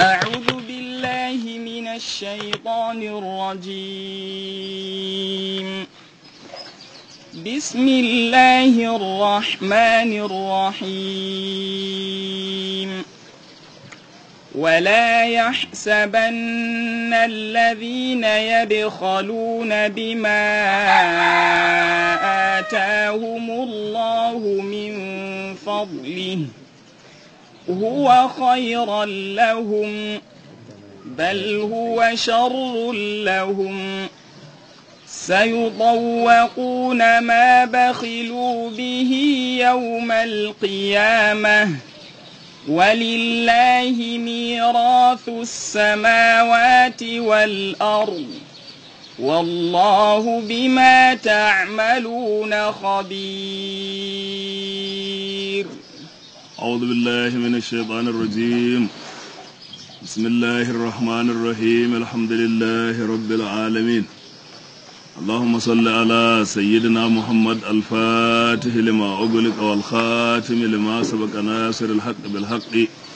أعوذ بالله من الشيطان الرجيم بسم الله الرحمن الرحيم ولا يحسبن الذين يبخلون بما آتاهم الله من فضله هو خيرا لهم بل هو شر لهم سيطوقون ما بخلوا به يوم القيامة ولله ميراث السماوات والأرض والله بما تعملون خبير أعوذ بالله من الشيطان الرجيم بسم الله الرحمن الرحيم الحمد لله رب العالمين اللهم صل على سيدنا محمد الفاتح لما أغلق والخاتم لما سبق ناصر الحق بالحق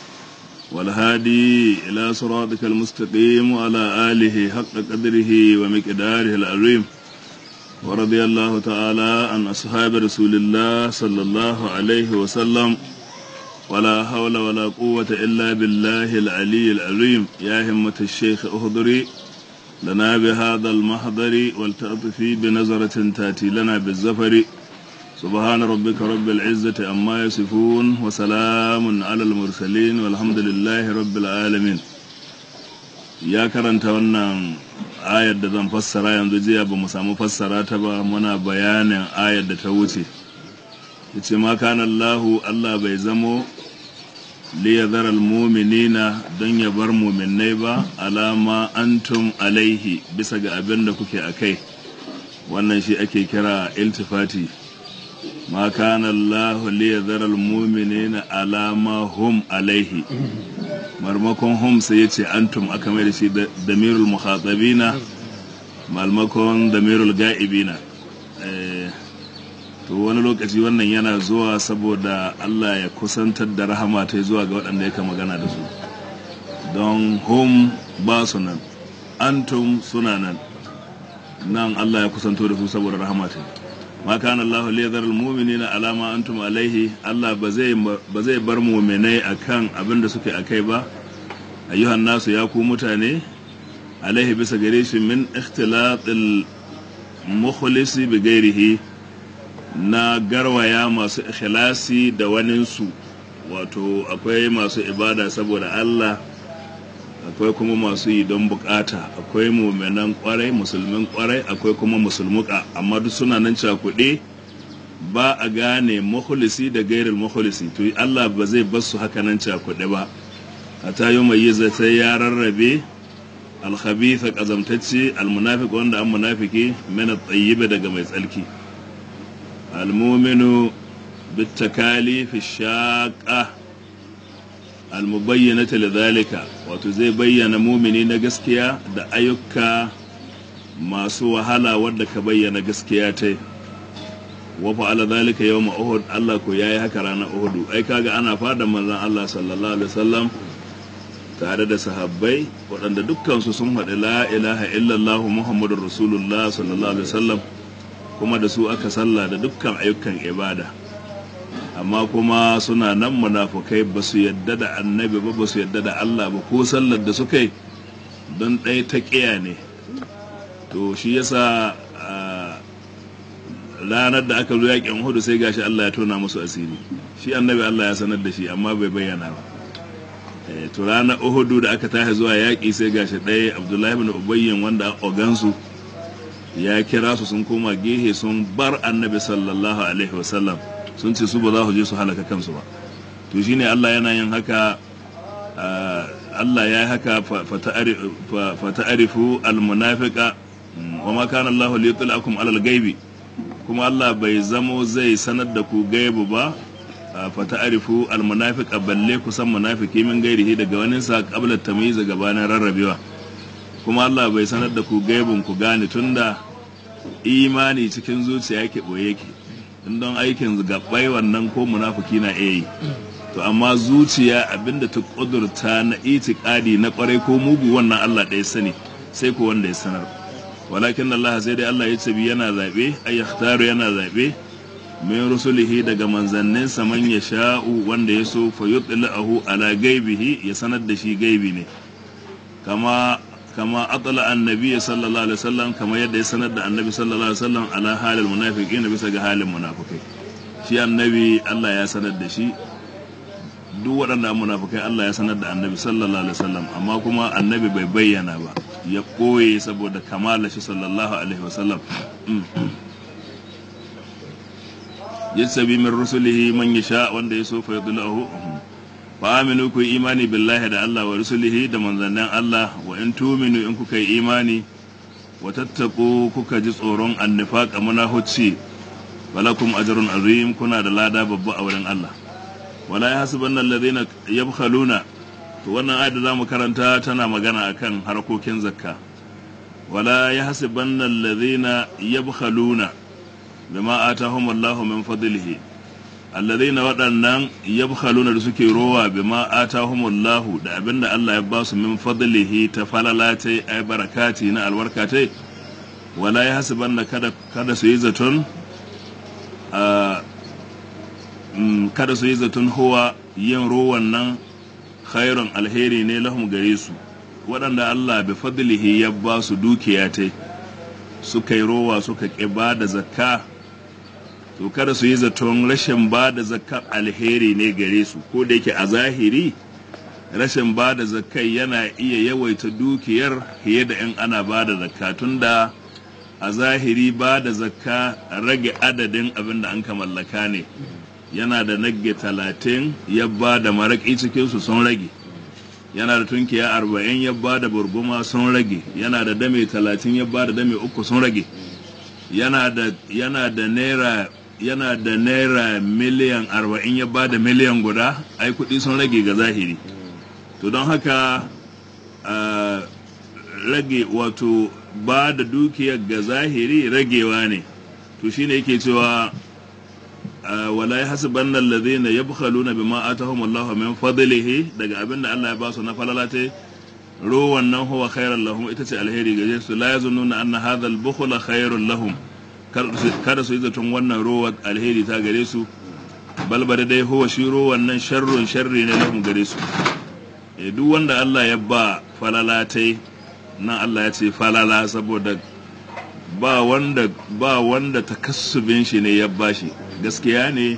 والهادي إلى صراطك المستقيم وعلى آله حق قدره ومقداره العظيم ورضي الله تعالى عن أصحاب رسول الله صلى الله عليه وسلم ولا حول ولا قوة إلا بالله العلي العظيم يا همة الشيخ أهضري لنا بهذا المحضر والتأطفي بنظرة تأتي لنا بالزفر سبحان ربك رب العزة أما يصفون وسلام على المرسلين والحمد لله رب العالمين ya karanta wannan ayar da zan fassara yanzu jiya ba mu samu fassara ta ba muna bayanin ayar da ta wuce yace ma kana Allahu Allah bai zamo liyadhar almu'minina don ya bar mu'minnai ba alama antum alaihi bisa ga abin da kuke akai wannan shi ake kira iltifati ma kana Allahu liyadhar almu'minina alama hum alaihi marmakon hum sai yace antum aka mai da shi damirul mukhatabina malmakon damirul ga'ibina eh to wani lokaci wannan yana zuwa saboda Allah ya kusantar da rahama ta zuwa ga waɗanda yake magana da su don hum ba su nan antum suna nan nan Allah ya kusanto da su saboda rahama ta ma kana Allah li yadhar almu'minina ala ma antum alaihi Allah ba zai ba zai bar mu'minai akan abin da suke akai ba ayyuhan nasu ya ku mutane alaihi bisa gare shi min ikhtilatil mukhlisi bi ghairihi na garwaya masu ikhlasi da waninsu wato akwai masu ibada saboda Allah akwai kuma masu yi don bukata akwai muminan kwarai musulmin kwarai akwai kuma musulmuka amma duk suna nan cakuɗe ba a gane mahulisi da gairil mahulisi to Allah ba zai bar su haka nan cakuɗe ba a tayo mai yi zai ya rarrabe alkhabitha kazamtacce almunafiq wanda an munafiki mana tsayyiba daga mai tsalki المؤمن بالتكاليف الشاقة المبينة لذلك وتزي بيّن مؤمني نجسكيا دا أيوكا ما سوى هلا ودك بيّن جسكياتي وفعل ذلك يوم أهد الله كو ياي هكرانا أهد أي كاغا أنا فادا من الله صلى الله عليه وسلم tare da sahabbai waɗanda dukkansu sun haɗu la ilaha illallah muhammadur rasulullah sallallahu alaihi wasallam kuma da su aka sallah da dukkan ayyukan ibada amma kuma suna nan munafukai ba su yadda da annabi ba ba su yadda da Allah ba ko sallar da suka yi don ɗaya ta ƙiya ne to shi yasa ranar da aka zo yaƙin hudu sai gashi Allah ya tona musu asiri shi annabi Allah ya sanar da shi amma bai bayyana ba to ranar uhudu da aka tashi zuwa yaƙi sai gashi ɗaya abdullahi bin ubayyin wanda ogansu ya kira su sun koma gehe sun bar annabi sallallahu alaihi wasallam sun ce su ba za su je su halaka kansu ba to shine Allah yana yin haka Allah ya yi haka fata'arifu almunafiqa wa ma kana Allah liyutlakum alal gaibi kuma Allah bai zamo zai sanar da ku gaibu ba fata'arifu almunafiqa balle ku san munafiki min gairihi daga wani sa qabla tamyiz gabanin rarrabewa kuma Allah bai sanar da ku gaibin ku gane tunda imani cikin zuciya yake boye yake in don aikin gabbai wannan ko munafiki na iya yi to amma zuciya abinda ta kudurta na itikadi na kwarai ko mugu wannan Allah ɗaya sani sai ko wanda ya sanar walakin Allah sai dai Allah ya tabi yana zabe ay yakhtaru yana zabe min rusulihi daga manzanninsa man ya sha'u wanda ya so fa yutli'ahu ala gaibihi ya sanar da shi gaibi ne kama kama atla annabi sallallahu alaihi wasallam kama yadda ya sanar da annabi sallallahu alaihi wasallam ala halil munafiqin bisa ga halin munafikai shi annabi Allah ya sanar da shi duk waɗanda munafikai Allah ya sanar da annabi sallallahu alaihi wasallam amma kuma annabi bai bayyana ba ya ɓoye saboda kamala shi sallallahu alaihi wasallam yasabi min rusulihi man yasha wanda ya so fa yudlahu fa aminu ku imani billahi da Allah wa rusulihi da manzannin Allah wa in tuminu in kuka yi imani wa tattaku kuka ji tsoron annifaq munahuci walakum ajrun azim kuna da lada babba a wurin Allah wala yahsabanna alladhina yabkhaluna to wannan ayat da zamu karanta tana magana akan harkokin zakka wala yahsabanna alladhina yabkhaluna bima atahum Allahu min fadlihi alladhina waɗannan yabkhaluna da suke rowa bima atahum Allahu da abinda Allah ya basu min fadlihi ta falalatai ay barakati na albarkatai wala yahsabanna kada kada su yi zaton kada su yi zaton huwa yin rowan nan khairun alheri ne lahum gare su waɗanda Allah bi fadlihi ya ba su dukiya ta suka yi rowa suka ƙi ba da zakka to kada su yi zaton rashin ba da zakka alheri ne gare su ko da yake a zahiri rashin ba da zakkai yana iya yawaita dukiyar fiye da in ana ba da zakka tunda a zahiri ba da zakka rage adadin abin da an ka mallaka ne yana da nagge talatin ya ba da maraƙi cikinsu sun rage yana da tunkiya arba'in ya ba da burguma sun rage yana da dame talatin ya ba da dame uku sun rage yana da yana da naira yana da naira miliyan arba'in ya ba da miliyan guda ai kuɗi sun rage ga zahiri to don haka rage wato ba da dukiyar ga zahiri ragewa ne to shine yake cewa wala ya hasiban nan ladina yabkhaluna bima atahum Allah min fadlihi daga abinda Allah ya ba su na falalate ruwan nan huwa khairan lahum ita ce alheri gare su la yazunnuna anna hadha al-bukhla khairun lahum kada su yi zaton wannan ruwa alheri ta gare su bal bada dai huwa shi ruwan nan sharrun sharri ne lahum gare su duk wanda Allah ya ba falalatai nan Allah ya ce falala saboda ba wanda ba wanda takassubin shi ne ya bashi gaskiya ne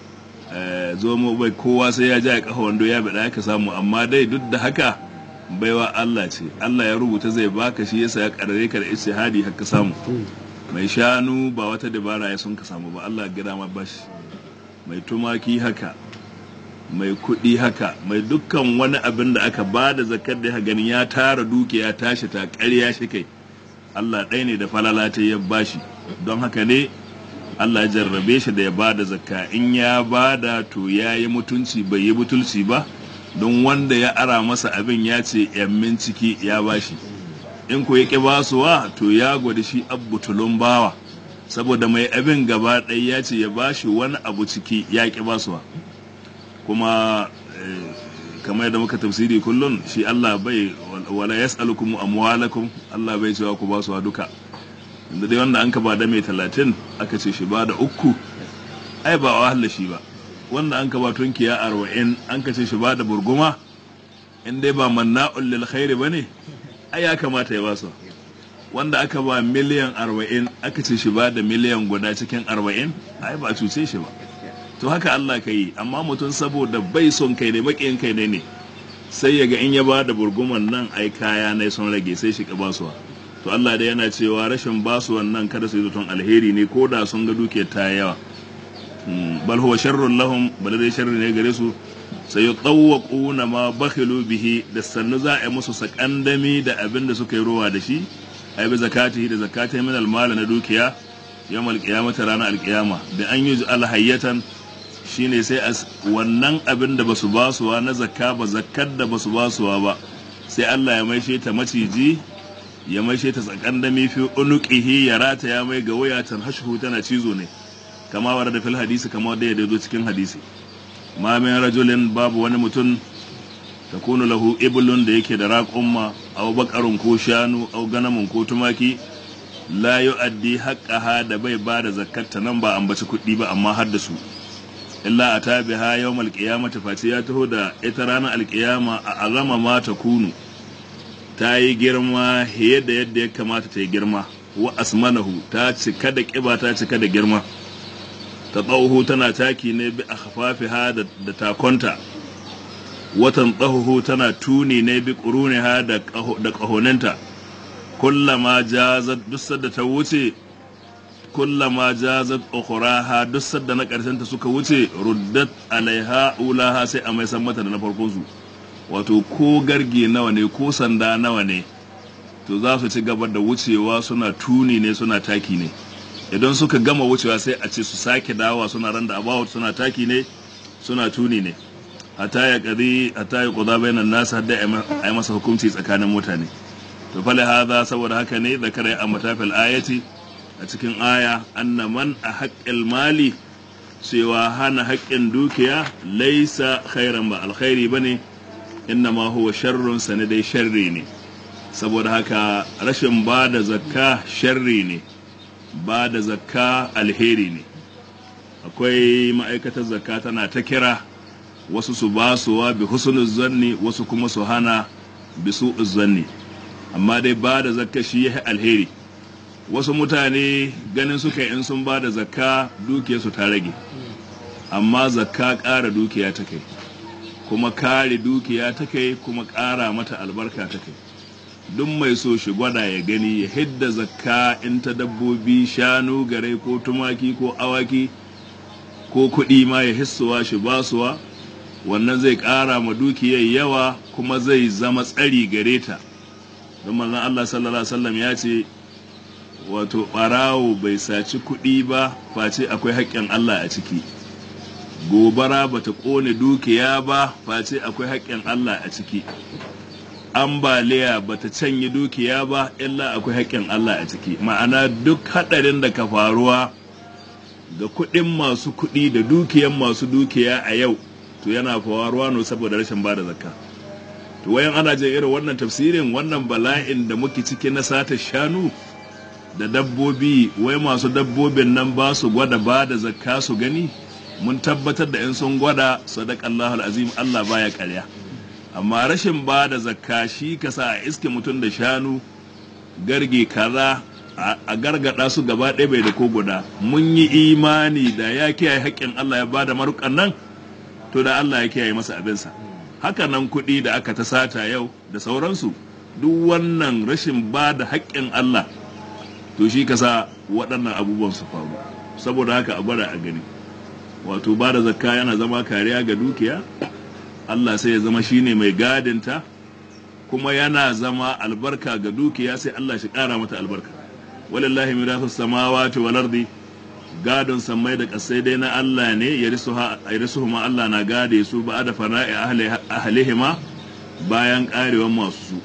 zo mu bai kowa sai ya ja kafa wando ya bada ka samu amma dai duk da haka baiwa Allah ce Allah ya rubuta zai baka shi yasa ya karare ka da istihadi haka samu mai shanu ba wata dabara ya sun ka samu ba Allah ya gida ma bashi mai tumaki haka mai kuɗi haka mai dukkan wani abin da aka ba da zakar da ganin ya tara dukiya tashi ta ƙarya shi kai Allah ɗaya ne da falala ta ya bashi don haka ne Allah ya jarrabe shi da ya ba da zakka in ya ba da to ya yi mutunci bai yi butulci ba don wanda ya ara masa abin ya ce yammin ciki ya bashi in ko ya ƙi basuwa to ya gwada shi abbutulun bawa saboda mai abin gaba ɗaya ya ce ya bashi wani abu ciki ya ƙi basuwa kuma kamar yadda muka tafsiri kullum shi Allah bai wala yas'alukum amwalakum Allah bai cewa ku ba su duka inda dai wanda an ka ba da mai talatin aka ce shi ba da uku ai ba wahala shi ba wanda an ka ba tunkiya arba'in an ka ce shi ba da burguma in dai ba manna'ul lil khairi bane ai ya kamata ya ba su wanda aka ba miliyan arba'in aka ce shi ba da miliyan guda cikin arba'in ai ba cuce shi ba to haka Allah ka yi amma mutum saboda bai son kai ne maƙiyin kai ne ne sai ya ga in ya ba da burguman nan ai kaya ne sun rage sai shi ka basuwa to Allah dai yana cewa rashin basuwan nan kada su yi zaton alheri ne ko da sun ga duke ta yawa bal huwa sharrun lahum bal dai sharri ne gare su sai ya tsawwaquna ma bakhilu bihi da sannu za a yi musu sakandami da abin da suka yi rowa da shi ai bi zakatihi da zakatai min almal na dukiya yawmal qiyamati ranar alqiyama da an yi alhayyatan shine sai a wannan abin da basu basuwa na zakka ba zakkar da basu basuwa ba sai Allah ya maishe ta maciji ya maishe ta tsakan da mifi unuqihi ya rata ya mai ga wayatan hashu tana cizo ne kama war da fil hadisi kama da ya zo cikin hadisi ma min rajulin babu wani mutum takunu lahu iblun da yake da raƙumma aw baƙarun ko shanu aw ganamun ko tumaki la yu'addi haqqaha da bai ba da zakkata nan ba ambaci kuɗi ba amma har da su illa ata biha yawmal qiyamati face ya taho da ita ranar alƙiyama a azama ma ta kunu ta yi girma yadda yadda ya kamata ta yi girma wa asmanahu ta cika da ƙiba ta cika da girma ta tsawo tana taki ne bi a hafafiha da takonta watan tsahuhu tana tuni ne bi ƙuruniha da ƙahoninta kullama jazat duk sadda ta wuce kullama jazat ukhraha duk sadda na ƙarshen ta suka wuce ruddat alaiha ulaha sai a mai san mata da na farkon su wato ko garge nawa ne ko sanda nawa ne to za su ci gaba da wucewa suna tuni ne suna taki ne idan suka gama wucewa sai a ce su sake dawa suna randa abawa suna taki ne suna tuni ne hata ya kadi hata ya kuda bainan nasu hadda a yi masa hukunci tsakanin mutane to fale haza saboda haka ne da kare a matafil ayati a cikin aya anna man a haƙƙin mali cewa hana haƙƙin dukiya laisa khairan ba alkhairi bane inna ma huwa sharrun sane dai sharri ne saboda haka rashin ba da zakka sharri ne ba da zakka alheri ne akwai ma'aikatar zakka tana ta kira wasu su ba suwa bi husnul zanni wasu kuma su hana bi su'uz zanni amma dai ba da zakka shi ya alheri wasu mutane ganin suka in sun ba da zakka dukiyarsu ta rage amma zakka ƙara dukiya ta kai kuma kare dukiya ta kai kuma ƙara mata albarka ta kai duk mai so shi gwada ya gani ya hidda zakka in ta dabbobi shanu gare ko tumaki ko awaki ko kuɗi ma ya hissuwa shi basuwa wannan zai ƙara ma dukiyar yawa kuma zai zama tsari gare ta don manzon Allah sallallahu alaihi wasallam ya ce wato ɓarawo bai saci kuɗi ba face akwai haƙƙin Allah a ciki gobara bata ƙone dukiya ba face akwai haƙƙin Allah a ciki ambaliya bata canye dukiya ba illa akwai haƙƙin Allah a ciki ma'ana duk haɗarin da ka faruwa ga kuɗin masu kuɗi da dukiyan masu dukiya a yau to yana faruwa ne saboda rashin bada zakka to wayan ana jin irin wannan tafsirin wannan bala'in da muke ciki na sata shanu da dabbobi wai masu dabbobin nan ba su gwada ba da zakka su gani mun tabbatar da in sun gwada sadakallahu azim Allah baya karya amma rashin ba da zakka shi ka sa a iske mutum da shanu garge kaza a gargada su gaba ɗaya bai da ko guda mun yi imani da ya kiyaye haƙƙin Allah ya ba da marukan nan to da Allah ya kiyaye masa abinsa haka nan kuɗi da aka ta sata yau da sauransu duk wannan rashin ba da haƙƙin Allah to shi ka sa waɗannan abubuwan su faru saboda haka a gwada a gani wato ba da zakka yana zama kariya ga dukiya Allah sai ya zama shine mai gadinta kuma yana zama albarka ga dukiya sai Allah shi ƙara mata albarka walillahi mirathus samawati wal ardi gadon sammai da kasai dai na Allah ne ya risu ma Allah na gade su ba da fana'i ahlihima bayan karewan masu su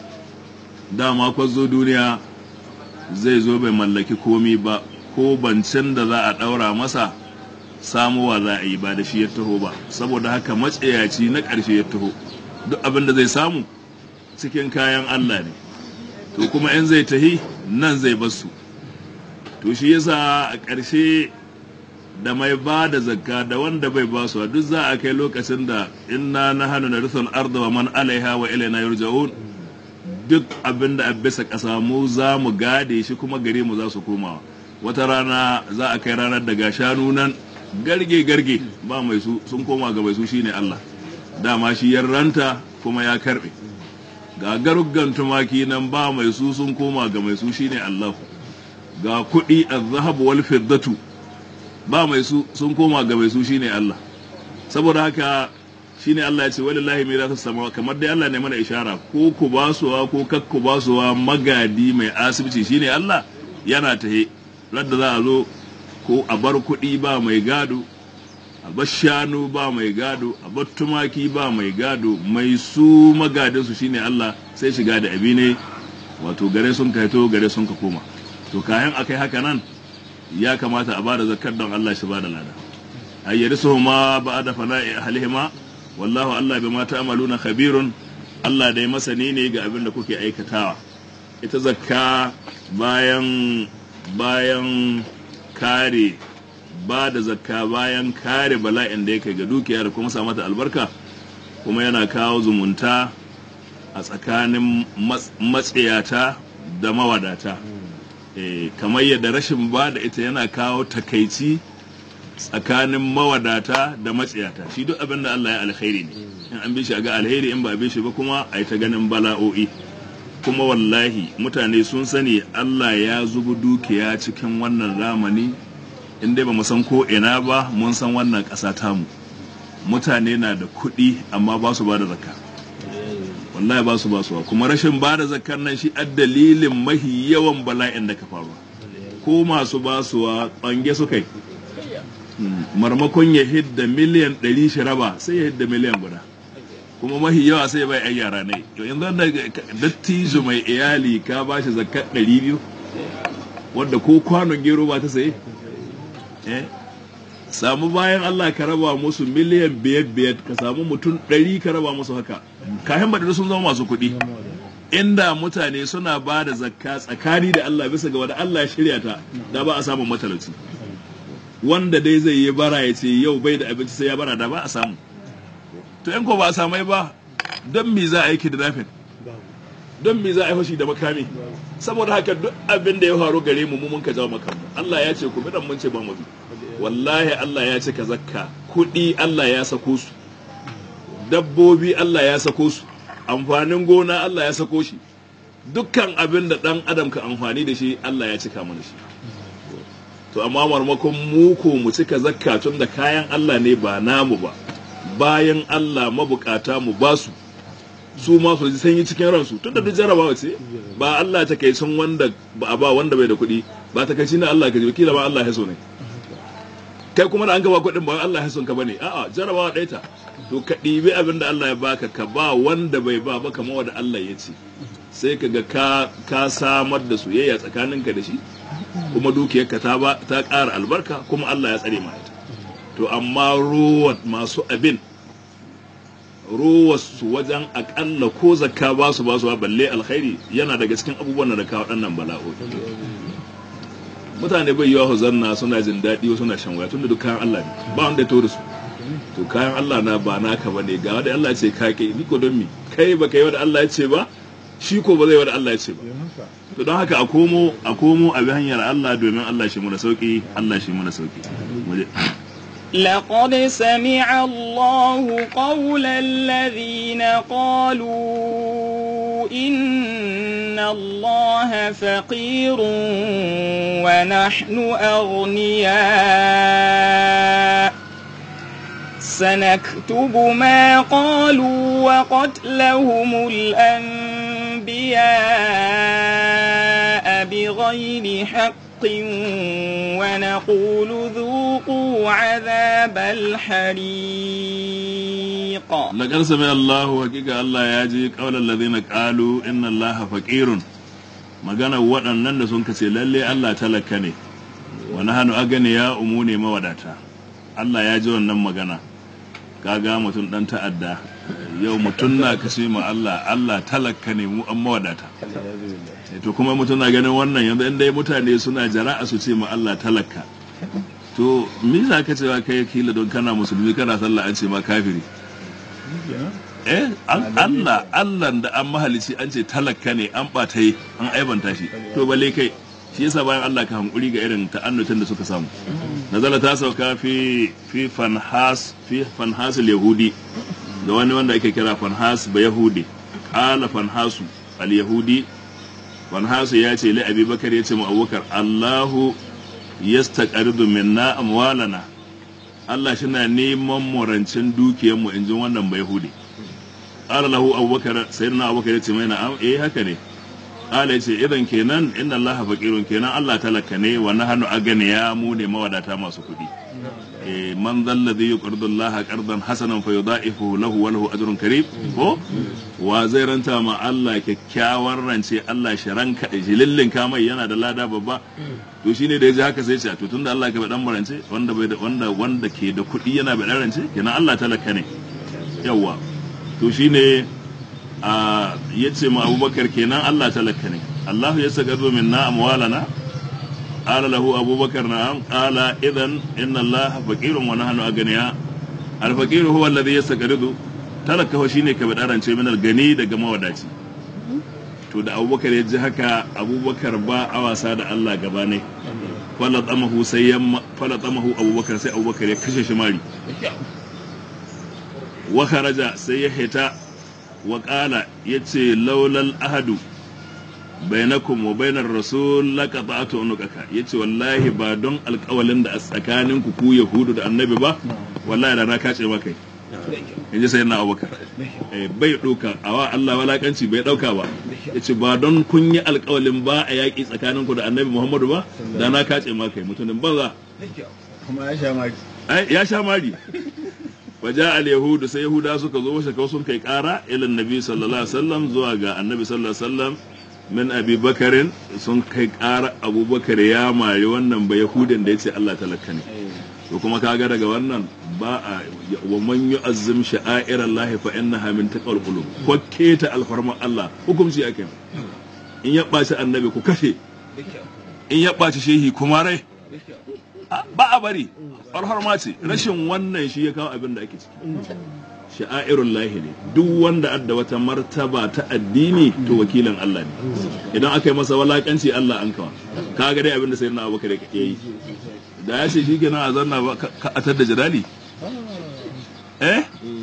dama kwazo duniya zai zo bai mallaki komi ba ko bancin da za a ɗaura masa samuwa za a yi ba da shi ya taho ba saboda haka matsayaci na ƙarshe ya taho duk abin da zai samu cikin kayan Allah ne to kuma in zai tahi nan zai basu to shi yasa a ƙarshe da mai ba da zakka da wanda bai ba su duk za a kai lokacin da inna na hannu na rufin arda wa man alaiha wa ilaina yurja'un duk abin da bisa ƙasa mu za mu gade shi kuma gare mu za su komawa wata rana za a kai ranar daga shanu nan garge garge ba mai su sun koma ga mai su shine Allah dama shi ranta kuma ya karbe ga garuggan tumaki nan ba mai su sun koma ga mai su shine Allah ga kuɗi az-zahab wal fiddatu ba mai su sun koma ga mai su shine Allah saboda haka shine Allah ya ce walillahi mirasu sama kamar dai Allah ne mana ishara ko ku basuwa ko kakku basuwa magadi mai asibiti shine Allah yana tahe radda za a zo ko a bar kuɗi ba mai gado a bar shanu ba mai gado a bar tumaki ba mai gado mai su magadinsu shine Allah sai shiga da abi ne wato gare sun kaito gare sun ka koma to kayan akai haka nan ya kamata a bada zakar don Allah shi bada lada ayyarisuhuma ba'da fana'i ahlihima wallahu Allah bima ta'maluna khabirun Allah dai masani ne ga abin da kuke aikatawa ita zakka bayan bayan kare ba da zakka bayan kare bala'in da yake ga dukiya da kuma sa mata albarka kuma yana kawo zumunta a tsakanin matsiyata da mawadata e, kamar yadda rashin ba da ita yana kawo takaici tsakanin mawadata da matsiyata shi duk abin da Allah ya alkhairi ne in an bi shi ga alheri in ba bi shi ba kuma a yi ta ganin bala'o'i kuma wallahi mutane sun sani Allah ya zubu dukiya cikin wannan zamani in dai ba mu san ko ina ba mun san wannan ƙasa tamu mutane na da kuɗi amma ba su ba da zakka wallahi ba su ba su kuma rashin ba da zakkar nan shi a dalilin mahi yawan bala'in da ka faruwa ko masu ba su wa ɓange su kai marmakon ya hidda miliyan ɗari shi raba sai ya hidda miliyan guda kuma mahi yawa sai bai yan yara ne to yanzu da dattijo mai iyali ka ba shi zakkar ɗari biyu wadda ko kwanon gero ba ta saye eh samu bayan Allah ka raba musu miliyan biyar biyar ka samu mutum ɗari ka raba musu haka kayan baɗi sun zama masu kuɗi inda mutane suna ba da zakka tsakani da Allah bisa ga wanda Allah ya shirya ta da ba a samun matalauci wanda dai zai yi bara ya ce yau bai da abinci sai ya bara da ba a samu to yan ko ba a samai ba don me za a yi kidnapping don me za a yi fashi da makami saboda haka duk abin da ya faru gare mu mu mun ka jawo makamu Allah ya ce ku bi dan mun ce ba mu bi wallahi Allah ya ce ka zakka kuɗi Allah ya sako su dabbobi Allah ya sako su amfanin gona Allah ya sako shi dukkan abin da ɗan adam ka amfani da shi Allah ya cika mana shi to amma marmakon mu ko mu cika zakka tun da kayan Allah ne ba namu ba bayan Allah mabukata mu ba su su ma su ji sanyi cikin ransu tun da duk jarabawa ce ba Allah ta kai sun wanda ba a ba wanda bai da kuɗi ba ta kai shi na Allah ka ji kila ba Allah ya so ne kai kuma da an gaba kuɗin ba Allah ya son ka bane a'a jarabawa ɗaya ta to ka ɗibi abin da Allah ya baka ka ba wanda bai ba ba kamar wanda Allah ya ce sai ka ga ka ka samar da soyayya tsakaninka da shi kuma dukiyarka ta ba ta ƙara albarka kuma Allah ya tsare ma ita to amma ruwa masu abin ruwa su wajen akalla ko zakka ba su ba su balle alkhairi yana daga cikin abubuwan da kawo waɗannan bala'o'i mutane bai yiwa zanna suna jin daɗi suna shan waya tunda duk kayan Allah ne ba wanda ya tori su to kayan Allah na ba naka bane ga wanda Allah ya ce ka kai ni ko don mi kai ba kai wanda Allah ya ce ba shi ko ba zai wanda Allah ya ce ba to don haka a komo a komo a bi hanyar Allah domin Allah shi mu da sauki Allah shi mu da sauki لقد سمع الله قول الذين قالوا إن الله فقير ونحن أغنياء سنكتب ما قالوا وقتلهم الأنبياء بغير حق ونقول ذوقوا عذاب الحريق لقد سمع الله حقيقة الله ياجي قول الذين قالوا إن الله فقير magana waɗannan da sun kace lalle Allah talaka ne wa nahnu aganiya umune mawadata Allah ya ji wannan magana kaga mutum dan ta'adda yau mutum na kashe ma Allah Allah talaka ne mu an mawadata to kuma mutum na ganin wannan yanzu in dai mutane suna jara'a su ce ma Allah talaka to me za ka cewa kai kila don kana musulmi kana sallah an ce ma kafiri eh Allah Allah da an mahalici an ce talaka ne an bata yi an aibanta shi to balle kai shi yasa bayan Allah ka hankuri ga irin ta'annutin da suka samu nazala ta sauka fi fi fanhas fi fanhas yahudi da wani wanda ake kira fanhas ba yahudi qala fanhasu al yahudi fanhasu ya ce li abubakar ya ce mu abubakar Allahu yastaqridu minna amwalana Allah shi na neman murancin dukiyarmu in ji wannan bai hudi. Ƙara lahu abubakar sai na abubakar ya ce mai na'am eh haka ne. ala yace idan kenan inna allaha faqirun kenan Allah talaka ne wa nahnu aganiya mu ne mawadata masu kuɗi eh man dhal ladhi yuqridu allaha qardan hasanan fa yudha'ifu lahu wa lahu ajrun karim ko wa zai ranta ma Allah kyakkyawar rance Allah shi ranka jilillin kamai yana da lada babba to shine da yaji haka sai ce to tunda Allah ka dan rance wanda bai da wanda wanda ke da kuɗi yana bai rance kenan Allah talaka ne yawa to shine a yace ma Abubakar kenan Allah talaka ne Allah ya sagado minna amwalana قال له أبو بكر نعم قال إذن إن الله فقير ونحن أغنياء الفقير هو الذي يستقرض talaka ho shine ka bada ce min gani daga mawadaci to da abubakar ya ji haka abubakar ba a wasa da Allah gaba ne falatamahu sai ya falatamahu abubakar sai abubakar ya kashe shi mari wa kharaja sai ya hita wa qala yace laulal ahadu bainakum wa bainar rasul laqata'tu unukaka yace wallahi ba don alƙawalin da a tsakaninku ku yahudu da annabi ba wallahi da na kace maka in ji sai na abubakar bai ɗauka a wa Allah walakanci bai ɗauka ba ya ce ba don kun yi alkawalin ba a yaƙi tsakaninku da annabi muhammadu ba da na kace ma kai mutumin banza kuma ya sha mari ya sha mari waja al yahudu sai yahuda suka zo washe sun kai ƙara ilan nabi sallallahu alaihi wasallam zuwa ga annabi sallallahu alaihi wasallam min abi bakarin sun kai ƙara abubakar ya mari wannan ba yahudin da ya ce Allah talaka ne to kuma kaga daga wannan ba a wa man yu'azzim sha'air Allah fa innaha min taqwal qulub ko keta alfarma Allah hukunci ake in ya baci annabi ku kashe in ya baci shehi kuma rai ba a bari alfarma ce rashin wannan shi ya kawo abin da ake ciki sha'airun lahi ne duk wanda adda wata martaba ta addini to wakilin Allah ne idan aka yi masa walakanci Allah an kawa kaga dai abin da sayyidina Abubakar ya yi da ya ce shi kenan a zanna ba ka atar da jidali eh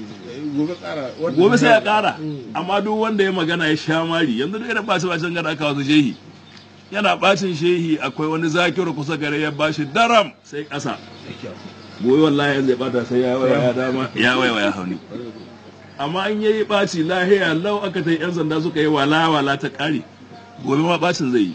gobe sai ya kara amma duk wanda ya magana ya sha mari yanzu da irin bacin bacin gada aka wasu shehi yana bacin shehi akwai wani zakiru kusa gare ya bashi daram sai kasa gobe wallahi yanzu ya bata sai ya waya ya dama ya waya ya hauni amma an yayi baci lahiya lau aka ta yan sanda suka yi wala wala ta kare gobe ma bacin zai yi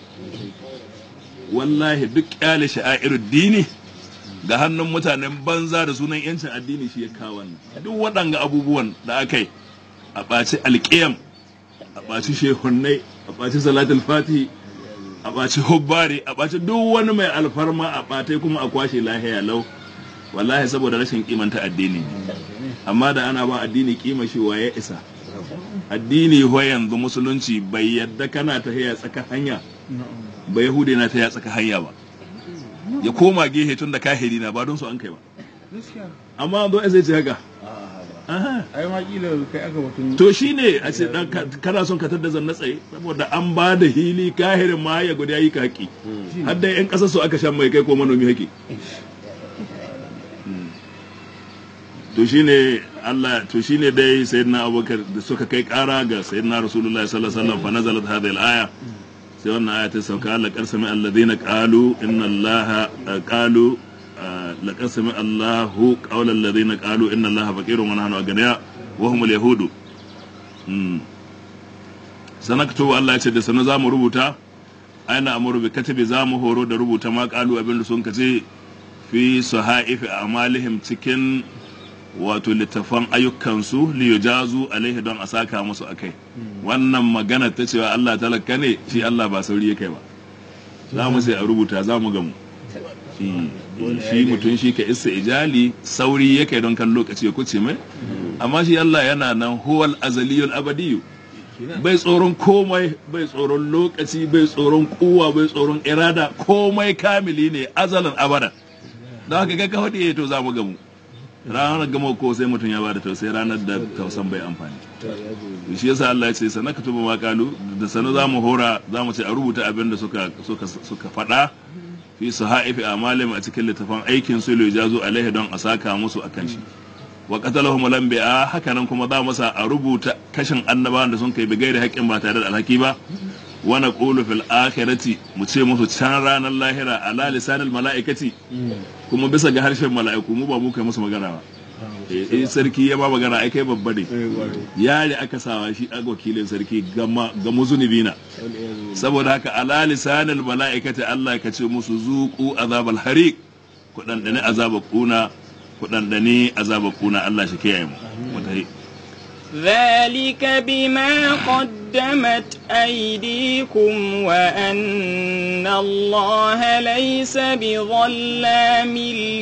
wallahi duk kyale sha'irud dini ga hannun mutanen banza da sunan yancin addini shi ya kawo wannan duk waɗanga abubuwan da aka yi a ɓaci alƙiyam a ɓaci shehunnai a ɓaci salatul fatihi a ɓaci hubbari a ɓaci duk wani mai alfarma a ɓatai kuma a kwashe lahiya lau wallahi saboda rashin kimanta addini ne amma da ana ba addini kima shi wa ya isa addini ho yanzu musulunci bai yadda kana ta haya tsaka hanya ba yahudi na ta ya tsaka hanya ba ya koma gehe tun da kahiri na ba don su an kai ba amma zo zai ce haka ai ma kila kai aka batun to shine a ce dan kana son ka tada zanna tsaye saboda an ba da hili kahirin ma ya guda yi ka haƙi har da yan ƙasar su aka shan mai kai ko manomi haƙi to shine Allah to shine dai sayyidina Abubakar da suka kai ƙara ga sayyidina Rasulullahi sallallahu alaihi wasallam fa nazalat hadhihi al-aya sai wannan aya ta sauka laqad sami alladhina qalu inna allaha qalu laqad sami allahu qawla alladhina qalu inna allaha faqirun wa nahnu aghniya wa hum al-yahudu sanaktu Allah ya ce da sanu zamu rubuta aina amuru bi katabi zamu horo da rubuta ma qalu abin da sun kace fi sahaifi amalihim cikin wato littafan ayyukansu liyujazu alaihi don a saka musu akai wannan magana ta cewa Allah talaka ne shi Allah ba sauri ya kai ba za mu sai a rubuta za mu gamu shi mutum shi ka isa ijali sauri ya kai don kan lokaci ya kuce mai amma shi Allah yana nan huwal azaliyul abadiyu bai tsoron komai bai tsoron lokaci bai tsoron kuwa bai tsoron irada komai kamili ne azalan abada don haka kai ka faɗi to za mu gamu ranar gama ko sai mutum ya bada tausayi ranar da tausan bai amfani shi yasa Allah ya ce sana ka tuba makalu da sana za mu hora za mu ce a rubuta abin da suka suka suka faɗa fi sahaifi amalim a cikin littafin aikin su lo jazo alaihi don a saka musu akan shi wa qatalahum lambi'a haka nan kuma za mu sa a rubuta kashin annabawan da sun kai bi gairi haƙƙin ba tare da alhaki ba wa naqulu fil akhirati mu ce musu can ranar lahira ala lisanil mala'ikati kuma bisa ga harshen mala'iku mu ba mu kai musu magana ba Eh, in sarki ya ba magana ai kai babba ne eh gware yare aka sawa shi a wakilin sarki gama ga muzunubi na wal iyadu saboda haka ala lisanil mala'ikati Allah ka ce musu zuqu azabal hariq ku dandane azabal kuna ku dandane azabal kuna Allah shi kiyaye mu Wata- ذلك بما قدمت أيديكم وأن الله ليس بظلام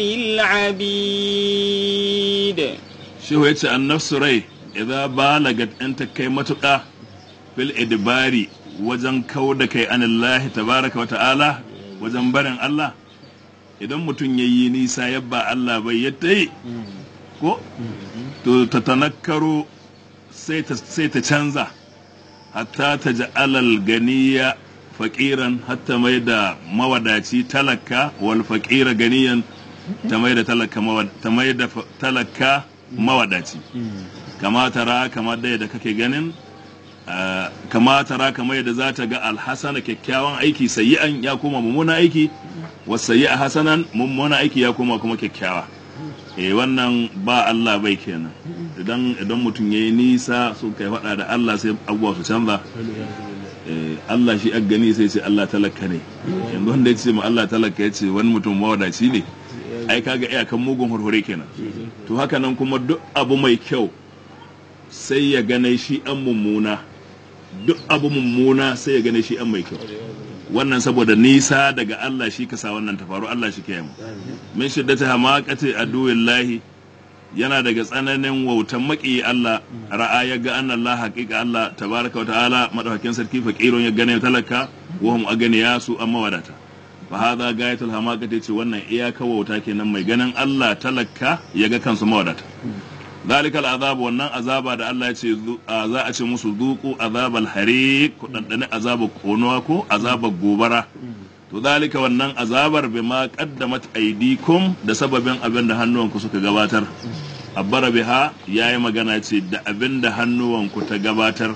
للعبيد shehu ya ce an nafsu rai idan balagat in ta kai matuƙa fil idbari wajen kau da kai anillahi tabaraka wa ta'ala wajen barin Allah idan mutum ya yi nisa yabba Allah bai ya ta yi ko to ta tanakkaro sai ta sai ta canza hatta ta ji alal ganiya faƙiran hatta mai da mawadaci talaka wal faƙira ganiyan ta mai da talaka mawad- ta mai da fa- talaka mawadaci kama tara kama da yadda kake ganin ah, kama tara kama yadda za ta ga alhasana kyakkyawan aiki sayi'an ya koma mummuna aiki wasu sayi'a hasanan mummuna aiki ya koma kuma kyakkyawa eh wannan ba Allah bai kenan idan idan mutum yayi nisa sun kai faɗa da Allah sai abubuwa su canza eh, Allah shi a gani sai ce Allah talaka ne yanzu wanda ya ce ma Allah talaka ya ce wani mutum mawadaci ne ai kaga iyakan mugun hurhure kenan to haka nan kuma duk abu mai kyau sai ya gane shi an mummuna duk abu mummuna sai ya gane shi an mai kyau wannan saboda nisa daga Allah shi ka sa wannan ta faru Allah shi kiyaye mu min shiddati hamaqati aduwillahi yana daga tsananin wautan maki Allah ra'a ya ga anna Allah haqiqa Allah tabaraka wa ta'ala madaukakin sarki faqirun ya gane talaka wa hum aganiya su amma wadata fa hadha gayatul hamaqati ce wannan iyaka wauta kenan mai ganin Allah talaka ya ga kansu mawadata zalikal azab wannan azaba da Allah ya ce zu- a- za a ce musu zuku azabal hariq ku dandane azabar konuwa ko azabar gobara to zalika wannan azabar bima qaddamat aydikum da sababin abin da hannuwanku suka gabatar abbara biha yayi magana ce da abin da hannuwanku ta gabatar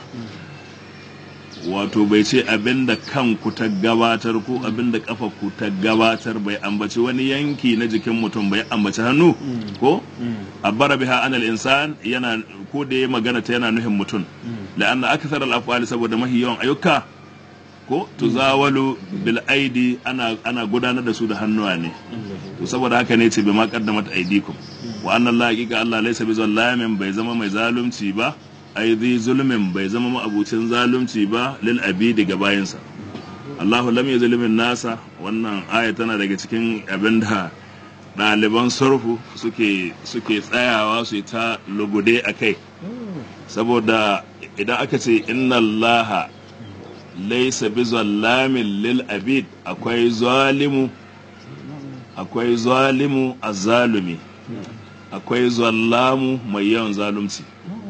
wato bai ce abin da kanku ta gabatar ko abin da kafaku ta gabatar bai ambaci wani yanki na jikin mutum bai ambaci hannu ko abbara biha anal insan yana ko da ya magana ta yana nuhin mutum la'anna akthar al af'ali saboda mahi yawan ayyuka ko tuzawalu bil aidi ana ana gudanar da su da hannuwa ne to saboda haka ne ce bai ma qaddamat aidikum wa anna Allah haqiqa Allah laysa bi zallamin bai zama mai zalunci ba ai zai zulmin bai zama ma'abucin zalunci ba lil abidi ga bayinsa Allahu lam yuzlimin nasa wannan aya tana daga cikin abin da ɗaliban surfu suke suke tsayawa su yi ta lugude a kai saboda idan aka ce inna allaha laisa bi zallamin lil abid akwai zalimu akwai zalimu azzalumi akwai zallamu mai yawan zalunci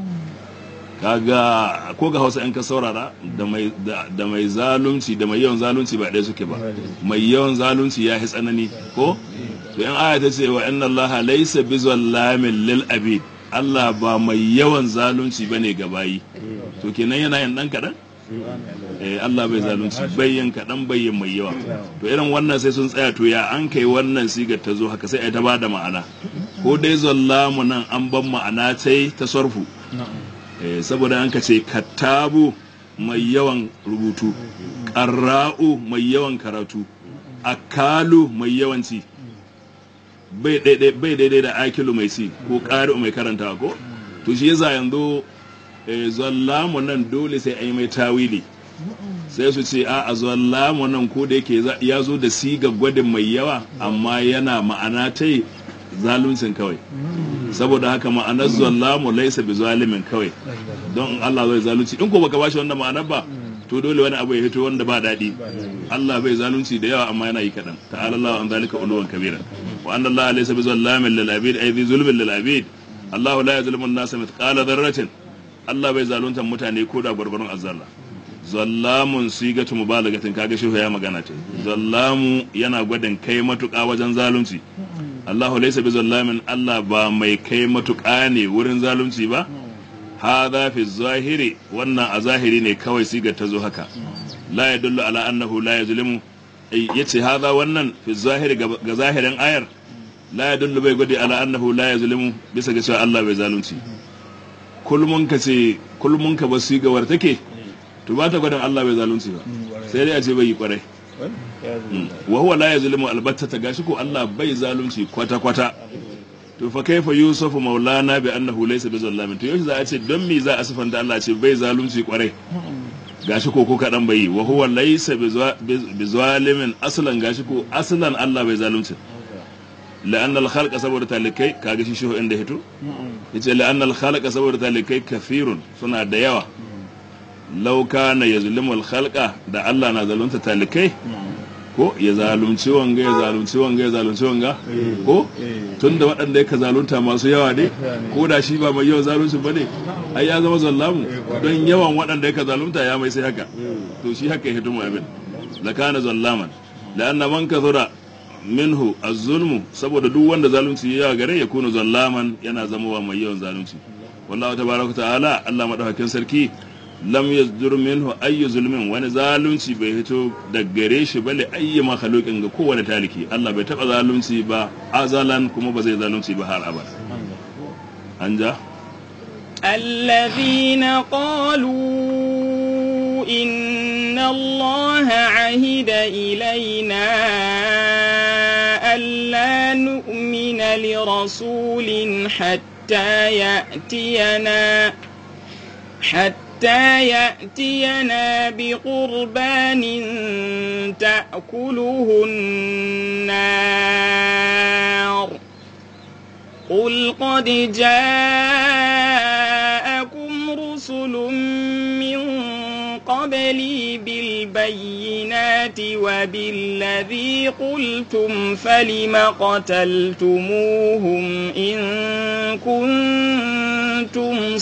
kaga ko ga hausa in ka saurara da mai da, da mai zalunci da mai yawan zalunci ba ɗaya suke ba mai yawan zalunci ya yi tsanani ko to in aya ta ce wa inna allaha laysa bi zallamin lil abid Allah ba mai yawan zalunci bane ga bayi to kenan yana yin dan kadan eh Allah bai zalunci bayyan kadan bayyan mai yawa to irin wannan sai sun tsaya to ya an kai wannan sigar ta zo haka sai ai ta bada ma'ana ko dai zallamu nan an ban ma'ana tai ta sarfu Eh, saboda an ka ce kattabu mai yawan rubutu ƙarra'u mai yawan karatu akalu mai yawan ci bai daidai bai daidai da akilu mai ci ko ƙari'u mai karanta ko to shi yasa yanzu eh, zallamu nan dole sai a yi mai tawili sai su ce a a zallamu nan ko da yake za- ya zo da siga gwadin mai yawa amma yana ma'ana ta zaluncin kawai saboda haka ma'anar zallamu laisa bi zalimin kawai don in Allah zai zalunci in ko baka bashi wannan ma'anar ba to dole wani abu ya fito wanda ba daɗi Allah bai zalunci da yawa amma yana yi kaɗan ta'ala Allah an zalika uluwan kabira wa anna Allah laysa bi zallamin lil abid ay bi zulmin lil abid Allah la yazlimu an-nasa mithqala dharratin Allah bai zalunta mutane ko da gwargwaron azzalla zallamun sigatu mubalagatin kaga shi ya magana ce zallamu yana gwadin kai matuƙa wajen zalunci Allahu laysa bi zallamin Allah ba mai kai matuƙa ne wurin zalunci ba hadha fi zahiri wannan a zahiri ne kawai sigar ta zo haka la yadullu ala annahu la yazlimu Ai, yace hadha wannan fi zahiri ga ga zahirin ayar la yadullu bai gwadi ala annahu la yazlimu bisa ga cewa Allah bai zalunci kulmun ka ce kulmun ka basu ga war take to ba ta gwadin Allah bai zalunci ba sai dai a ce bai yi kwarai wa huwa la yazlimu albatta ta gashi ko Allah bai zalunci kwata kwata to fa kaifa yusufu maulana bi annahu laysa bi zallamin to yaushe za a ce don me za a sifanta Allah ce bai zalunci kwarai gashi ko ko kadan bai yi wa huwa laysa bi zalimin aslan gashi ko aslan Allah bai zalunci la'anna al-khalqa saboda talikai kaga shi shehu inda hito yace la'anna al-khalqa saboda talikai kafirun suna da yawa law kana yazlimu al-khalqa da Allah na zalunta talikai ko ya zalunci wanga ya zalunci wanga ya zalunci wanga ko tunda waɗanda ya ka zalunta masu yawa ne ko da shi ba mai yawan zalunci ba ne ai ya zama zallamu don yawan waɗanda ya ka zalunta ya mai sai haka to shi haka ya hito mu abin lakana zallaman la'anna man kathura minhu az-zulmu saboda duk wanda zalunci ya gare ya kunu zallaman yana zama wa mai yawan zalunci wallahu tabaraka ta'ala Allah madaukakin sarki lam yazdur minhu ayyu zulmin wani zalunci bai hito da gare shi bale ayyu makhluqin ga kowane taliki Allah bai taba zalunci ba azalan kuma ba zai zalunci ba har abada anja الذين قالوا إن الله عهد إلينا ألا نؤمن لرسول حتى يأتينا حتى يأتينا بقربان تأكله النار قل قد جاءكم رسل من قبلي بالبينات وبالذي قلتم فلم قتلتموهم إن كنتم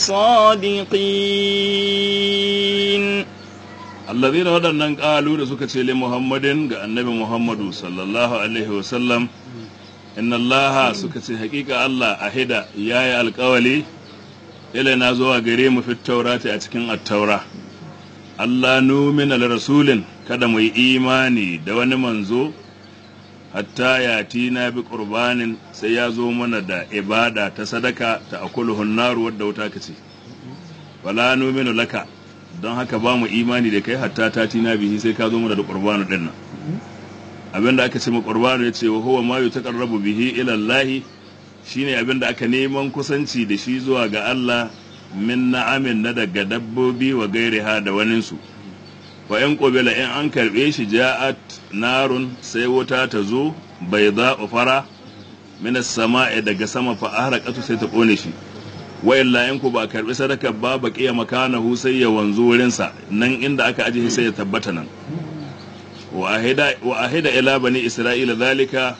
صادقين الذين waɗannan ƙalu da suka ce li Muhammadin ga annabi Muhammadu sallallahu alaihi wasallam inna Allah suka ce haƙiƙa Allah ahida yayi alƙawali ilaina zuwa gare mu fit taurati a cikin attaura Allah numina li rasulin kada mu yi imani da wani manzo hatta ya tina bi qurbanin sai ya zo mana da ibada ta sadaka ta akuluhun naru wadda wuta kace wala numinu laka don haka ba mu imani da kai hatta ta tina bihi sai ka zo mana da qurbanu din nan abinda aka ce mu qurbanu yace wa huwa ma yutaqarrabu bihi ila Allah shine abinda aka neman kusanci da shi zuwa ga Allah min na'amin na daga dabbobi wa gairiha da waninsu wa in qubila in an karbe shi ja'at narun sai wuta ta zo bai za fara min as-sama'i daga sama fa ahraqatu sai ta kone shi wa illa in ku ba karbi sadaka ba baqiya makanahu sai ya wanzu wurin sa nan inda aka aje sai ya tabbata nan wa ahida wa ahida ila bani isra'ila zalika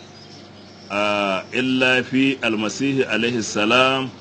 illa fi al-masih alaihi salam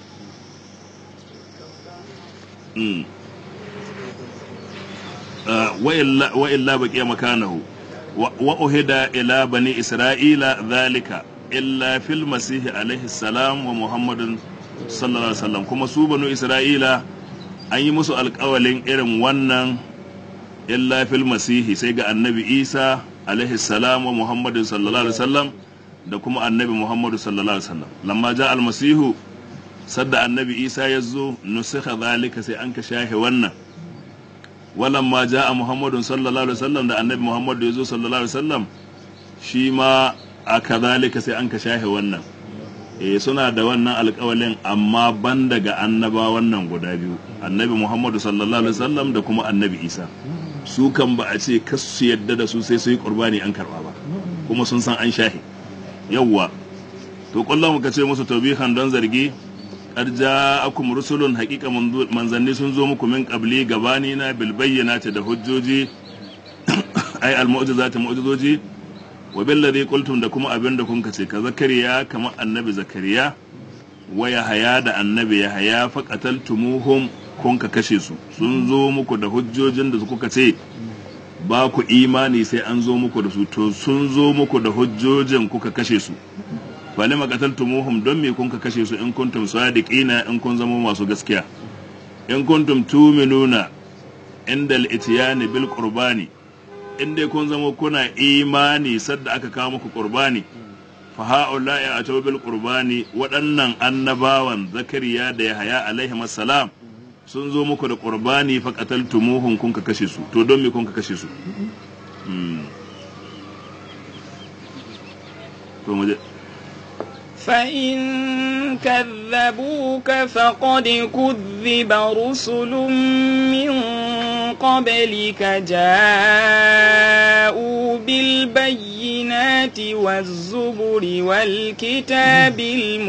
wa illa baqiya makanahu wa uhida ila bani isra'ila dhalika illa fil masih alaihi salam wa muhammadin sallallahu alaihi wasallam kuma su banu isra'ila an yi musu alƙawalin irin wannan illa fil masihi sai ga annabi isa alaihi salam wa muhammadin sallallahu alaihi wasallam da kuma annabi muhammadu sallallahu alaihi wasallam lamma ja almasihu sadda annabi isa ya zo nusikha zalika sai an ka shahe wannan walamma ja a muhammadun sallallahu alaihi wasallam da annabi muhammadu ya zo sallallahu alaihi wasallam shi ma a kazalika sai an ka shahe wannan eh suna da wannan alƙawalin amma ban daga annaba wannan guda biyu annabi muhammadu sallallahu alaihi wasallam da kuma annabi isa su kan ba a ce kas su yadda da su sai su yi qurbani an karba ba kuma sun san an shahe yawwa to kullum ka ce musu tawbihan don zargi qad ja'akum rusulun haqiqa manzanni sun zo muku min qabli gabani na bil bayyinati da hujjoji ai al mu'jizati mu'jizoji wa bil ladhi qultum da kuma abin da kun kace ka zakariya kamar annabi zakariya wa yahaya da annabi yahaya fa qataltumuhum kun ka kashe su sun zo muku da hujjojin da kuka ce ba ku imani sai an zo muku da su to sun zo muku da hujjojin kuka kashe su fali maqataltumuhum don me kun ka kashe su in kuntum sadiqina in kun zama masu gaskiya in kuntum tuminuna inda al-ityani bil qurbani in dai kun zama kuna imani sadda aka kawo muku qurbani fa ha'ula'i a bil qurbani waɗannan annabawan zakariya da yahaya alaihi salam sun zo muku da qurbani fa qataltumuhum kun ka kashe su to don me kun ka kashe su Mm. to mu je فإن كذبوك فقد كذب رسل من قبلك جاءوا بالبينات والزبر والكتاب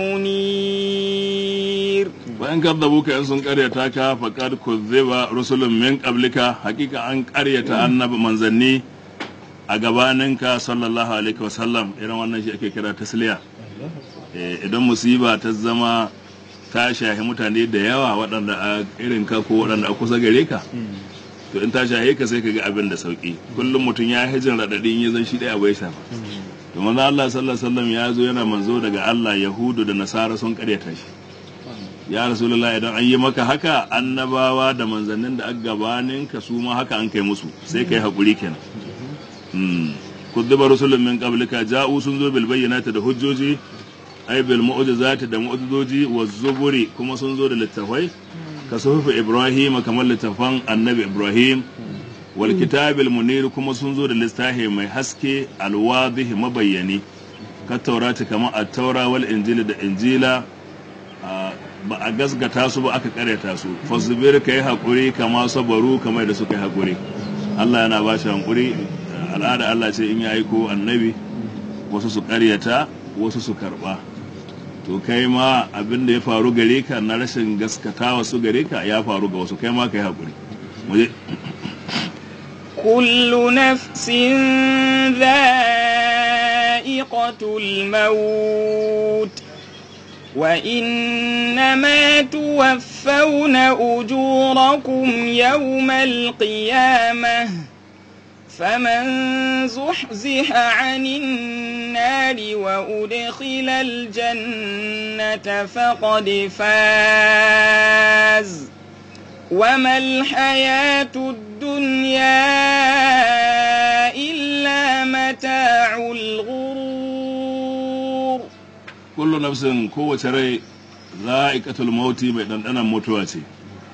المنير bayan kadzabuka in sun karyata ka faqad kuzziba rusulun min qablika hakika an karyata annabi manzanni a gabaninka sallallahu alaihi wasallam irin wannan shi ake kira tasliya Eh, idan musiba ta zama ta shahi mutane da yawa waɗanda a irin ka ko waɗanda a kusa gare ka to in ta shahe ka sai ka ga abin da sauki kullum mutum ya hijin raɗaɗin ya zan shi ɗaya bai shafa to manzo Allah sallallahu alaihi wasallam ya zo yana manzo daga Allah yahudu da nasara sun karyata shi ya rasulullah idan an yi maka haka annabawa da manzannin da aka gabanin ka su ma haka an kai musu sai kai hakuri kenan hmm kuddiba rusulun min qablika ja'u sun zo bil bayyinati da hujjoji ay bil mu'jizati da mu'jizoji wa zuburi kuma sun zo da littafai ka suhufu ibrahim kamar littafan annabi ibrahim wal kitabil munir kuma sun zo da littafi mai haske alwadih mabayyani ka taurata kamar at-taura wal injili da injila a- ba a gasgata su ba aka karyata su fasbir ka yi haƙuri kama sabaru kamar da suka yi haƙuri Allah yana ba shi haƙuri al'ada Allah ce in ya aiko annabi wasu su karyata wasu su karɓa to kai ma abin da ya faru gare ka na rashin gaskata wasu gare ka ya faru ga wasu kai ma ka yi haƙuri mu je كل نفس ذائقة الموت وإنما توفون أجوركم يوم القيامة فمن زحزح عن النار وأدخل الجنة فقد فاز وما الحياة الدنيا إلا متاع الغرور kullu nafsin kowace rai za'iqatul mauti mai dandanan mutuwa ce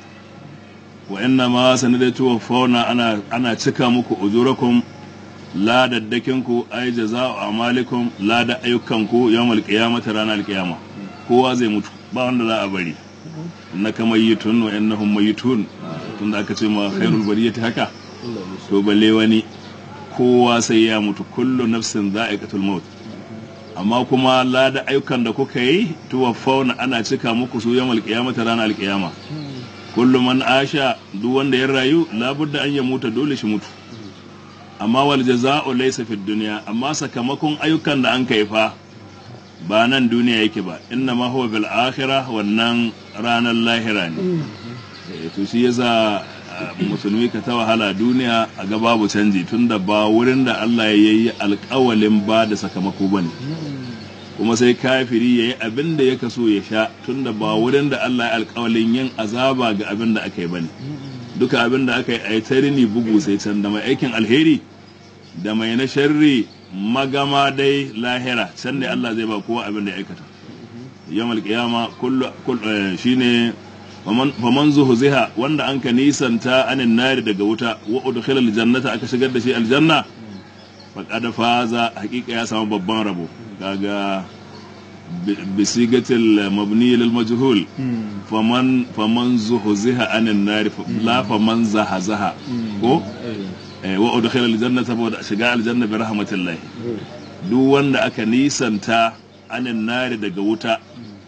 wa inna ma sanadatu fauna ana ana cika muku ujurakum ladaddakin ku ay jaza'u amalikum lada ayyukanku yawmal qiyamati ranar qiyama kowa zai mutu ba wanda za a bari innaka mayyitun wa innahum mayyitun tunda aka ce ma khairul bariyati haka to balle wani kowa sai ya mutu kullu nafsin za'iqatul maut amma kuma lada ayyukan da kuka yi tuwaffauna ana cika muku su yamal qiyamata ranar alqiyama kullu man asha duk wanda ya rayu labudda an ya muta dole shi mutu amma wal jaza'u laysa fid dunya amma sakamakon ayyukan da an kai fa ba nan duniya yake ba inna ma huwa bil akhirah wannan ranar lahira ne Eh, to shi yasa ah, musulmi ka ta wahala duniya a ga babu canji tunda ba wurin da Allah ya yi alƙawalin ba da sakamako bane kuma sai kafiri ya yi abin da ya kaso ya sha tunda ba wurin da Allah ya alƙawalin yin azaba ga abin da aka yi bane duka abin da aka yi a yi tarini bugu sai can da mai aikin alheri da mai na sharri magama dai lahira can ne Allah zai ba kowa abin da ya aikata yamal qiyama kullu kull- eh, shine faman faman zuhziha wanda an ka nisanta anin nari daga wuta wa udkhila aljannata aka shigar da shi aljanna faqad faza hakika ya samu babban rabo kaga bi- bisigatil mabni lil majhul faman faman zuhziha anin nari fa- la faman zahazaha ko eh, wa udkhila aljanna saboda shiga aljanna bi rahmatillah duk wanda aka nisanta anin nari daga wuta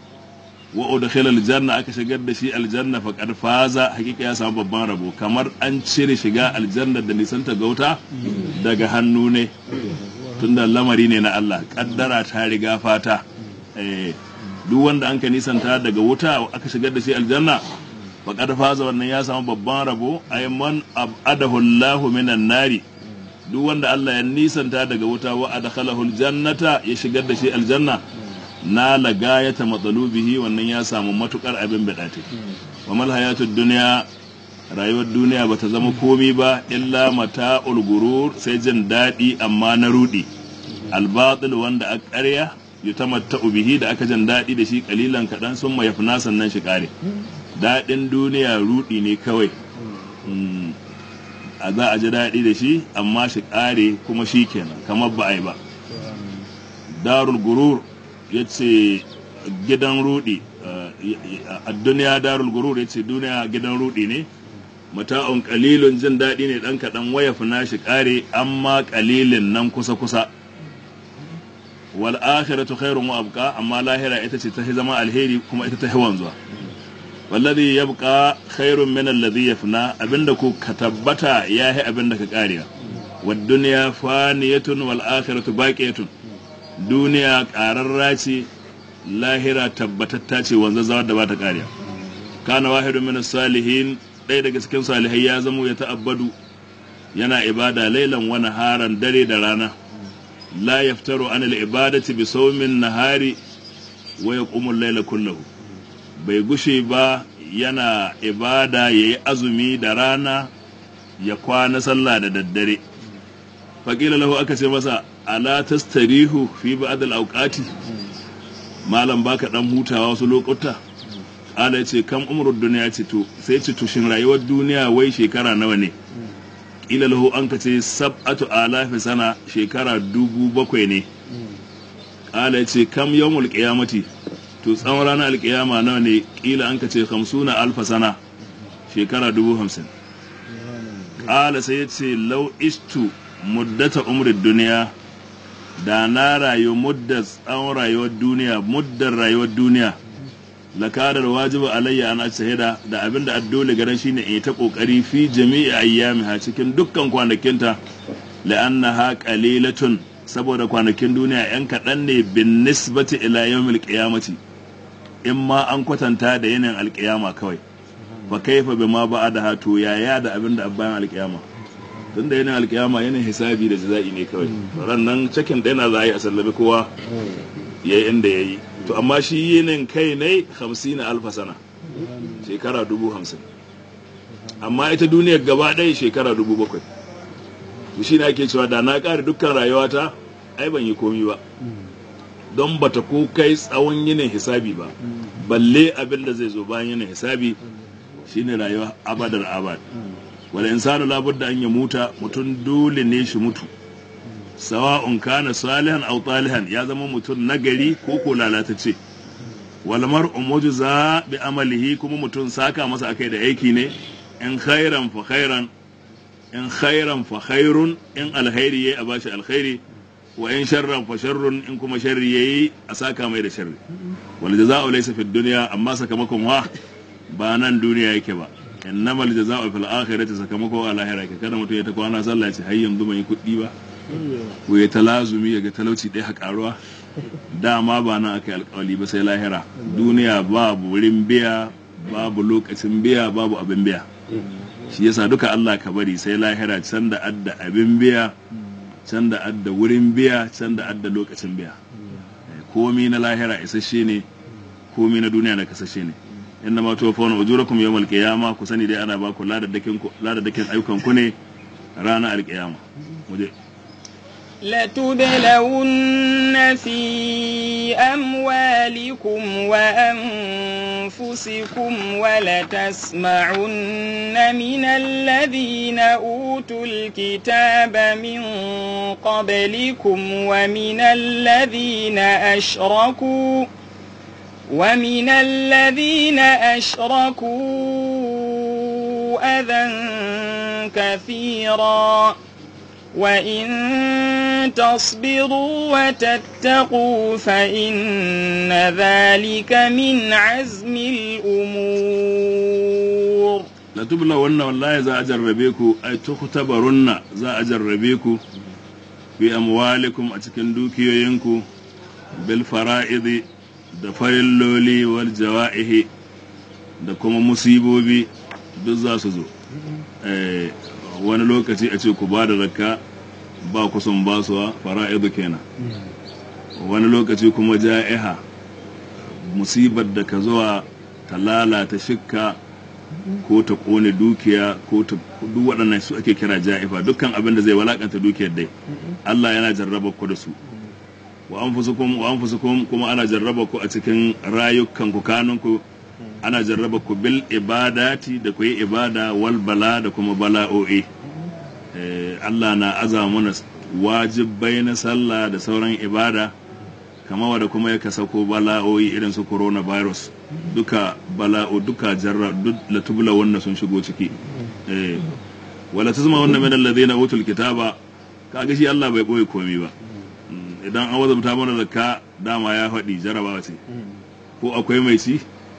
wa udkhila aljanna aka shigar da shi aljanna faqad faza hakika ya samu babban rabo kamar an cire shiga aljanna da nisanta ga wuta daga hannu ne tunda lamari ne na Allah kaddara ta riga fata eh duk wanda an ka nisanta daga wuta aka shigar da shi aljanna faqad faza wannan ya samu babban rabo ay man abadahu Allahu minan nari duk wanda Allah ya nisanta daga wuta wa adkhalahu aljannata ya shigar da shi aljanna na lagayata matsalubihi wannan ya samu matukar abin bidate wa mal hayatud dunya rayuwar duniya bata zama komi ba illa mata'ul gurur sai jin daɗi amma na rudi albatil wanda a ƙarya yutamatta'u bihi da aka jan daɗi da shi kalilan kaɗan sun ma yafna sannan shi ƙare daɗin duniya ruɗi ne kawai Mm, a za a ji daɗi da shi amma shi ƙare kuma shi kenan kamar ba a yi ba darul gurur ya ce gidan ruɗi a duniya darul gurur ya ce duniya gidan ruɗi ne mata'un kalilun jin daɗi ne ɗan kaɗan waya fina shi ƙare amma kalilin nan kusa-kusa wal akhiratu khairun wa abqa amma lahira ita ce ta zama alheri kuma ita ta wanzuwa wallazi yabqa khairun min alladhi yafna abinda ku ka tabbata yahi abinda ka karewa wad dunya faniyatun wal akhiratu baqiyatun duniya qararra ce lahira tabbatatta ce wanzazawa da ba ta karewa kana wahidun min salihin ɗaya daga cikin salihai ya zamo ya ta'abbadu yana ibada lailan wa naharan dare da rana la yaftaru an al-ibadati bi sawmin nahari wa yaqumu al-layla kullahu bai gushe ba yana ibada yayi azumi da rana ya kwana sallah da daddare faƙila lahu aka ce masa ala tastarihu fi ba'd al-awqati malam baka dan hutawa wasu lokuta ala ya ce kam umrud duniya ce to sai ce tushin rayuwar duniya wai shekara nawa ne ila lahu an ka ce sab'atu alafi sana shekara dubu bakwai ne ala ya ce kam yawmul qiyamati to tsawon ranar alkiyama nawa ne kila an ka ce hamsuna alfa sana shekara dubu hamsin ala sai ya ce lau istu muddata umrid duniya da na rayu muddar tsawon rayuwar duniya muddar rayuwar duniya lakarar wajibu alayya ana shahida da abin da addole garan shine in ta kokari fi jami'i ayyamiha cikin dukkan kwanakinta la'annaha qalilatun saboda kwanakin duniya yan kaɗan ne bin nisbati ila yawmil qiyamati in ma an kwatanta da yanayin alƙiyama kawai fa kaifa bima ba'da to yaya da abin da bayan alƙiyama tun da yanayin alƙiyama yanayin hisabi da jaza'i ne kawai ran nan cikin da yana za a yi a sallabi kowa yayi inda yayi to amma shi yinin kai ne hamsin alfa sana shekara dubu hamsin amma ita duniyar gaba ɗaya shekara dubu bakwai to shi ne ake cewa da na ƙare dukkan rayuwata ai ban yi komi ba don bata ko kai tsawon yinin hisabi ba balle abin da zai zo bayan yinin hisabi shine rayuwa abadar abad wal insanu labudda an ya muta mutum dole ne shi mutu sawa'un kana salihan aw talihan ya zama mutum nagari ko ko lalatacce wal mar'u mujza bi amalihi kuma mutum saka masa akai da aiki ne in khairan fa khairan in khairan fa khairun in alkhairi yayi a bashi alkhairi wa in sharran fa sharrun in kuma sharri yayi a saka mai da sharri wal jazaa'u laysa fid dunya amma sakamakon wa ba nan duniya yake ba innamal jazaa'u fil akhirati sakamako a lahira ke kada mutum ya ta kwana sallah ya ce har yanzu bai yi kuɗi ba ko ya talazumi ya ga talauci ɗaya karuwa dama ba nan aka yi alkawali ba sai lahira duniya babu wurin biya babu lokacin biya babu abin biya shi yasa duka Allah ka bari sai lahira can da adda abin biya can da adda wurin biya can da adda lokacin biya komi na lahira isasshe ne komi na duniya na kasashe ne inna ma tuwaffawna ujurakum yawmal qiyama ku sani dai ana ba ku ladadakin ku ladadakin ayyukan ku ne ranar alqiyama muje لتبلون في أموالكم وأنفسكم ولتسمعن من الذين أوتوا الكتاب من قبلكم ومن الذين أشركوا ومن الذين أشركوا أذى كثيرا وإن تصبروا وتتقوا فإن ذلك من عزم الأمور la tubla wannan wallahi za a jarrabe ku ai tukhtabarunna za a jarrabe ku fi amwalikum a cikin dukiyoyinku bil fara'idi da farilloli wal jawa'ihi da kuma musibobi duk za su zo eh wani lokaci a ce ku ba da zakka ba ku sun basuwa fara'idu kenan wani lokaci kuma ja'iha musibar da ka zuwa ta lalata shikka ko ta kone dukiya ko ta duk waɗannan su ake kira ja'ifa dukkan abin da zai walakanta dukiyar dai Allah yana jarraba ku da su wa anfusukum wa anfusukum kuma ana jarraba ku a cikin rayukan ku kanunku ana jarraba ku bil ibadati da ku yi ibada wal bala da kuma bala'o'i Eh, Allah na aza mana wajibai na sallah da sauran ibada kama wadda kuma ya sako bala'o'i irin su coronavirus duka bala'o duka jarra duk latubula wannan sun shigo ciki eh wala tazma wannan min alladhina utul kitaba kaga shi Allah bai boye komai ba Mm, idan an wazabta mana zakka dama ya faɗi jarabawa ce ko akwai mai ci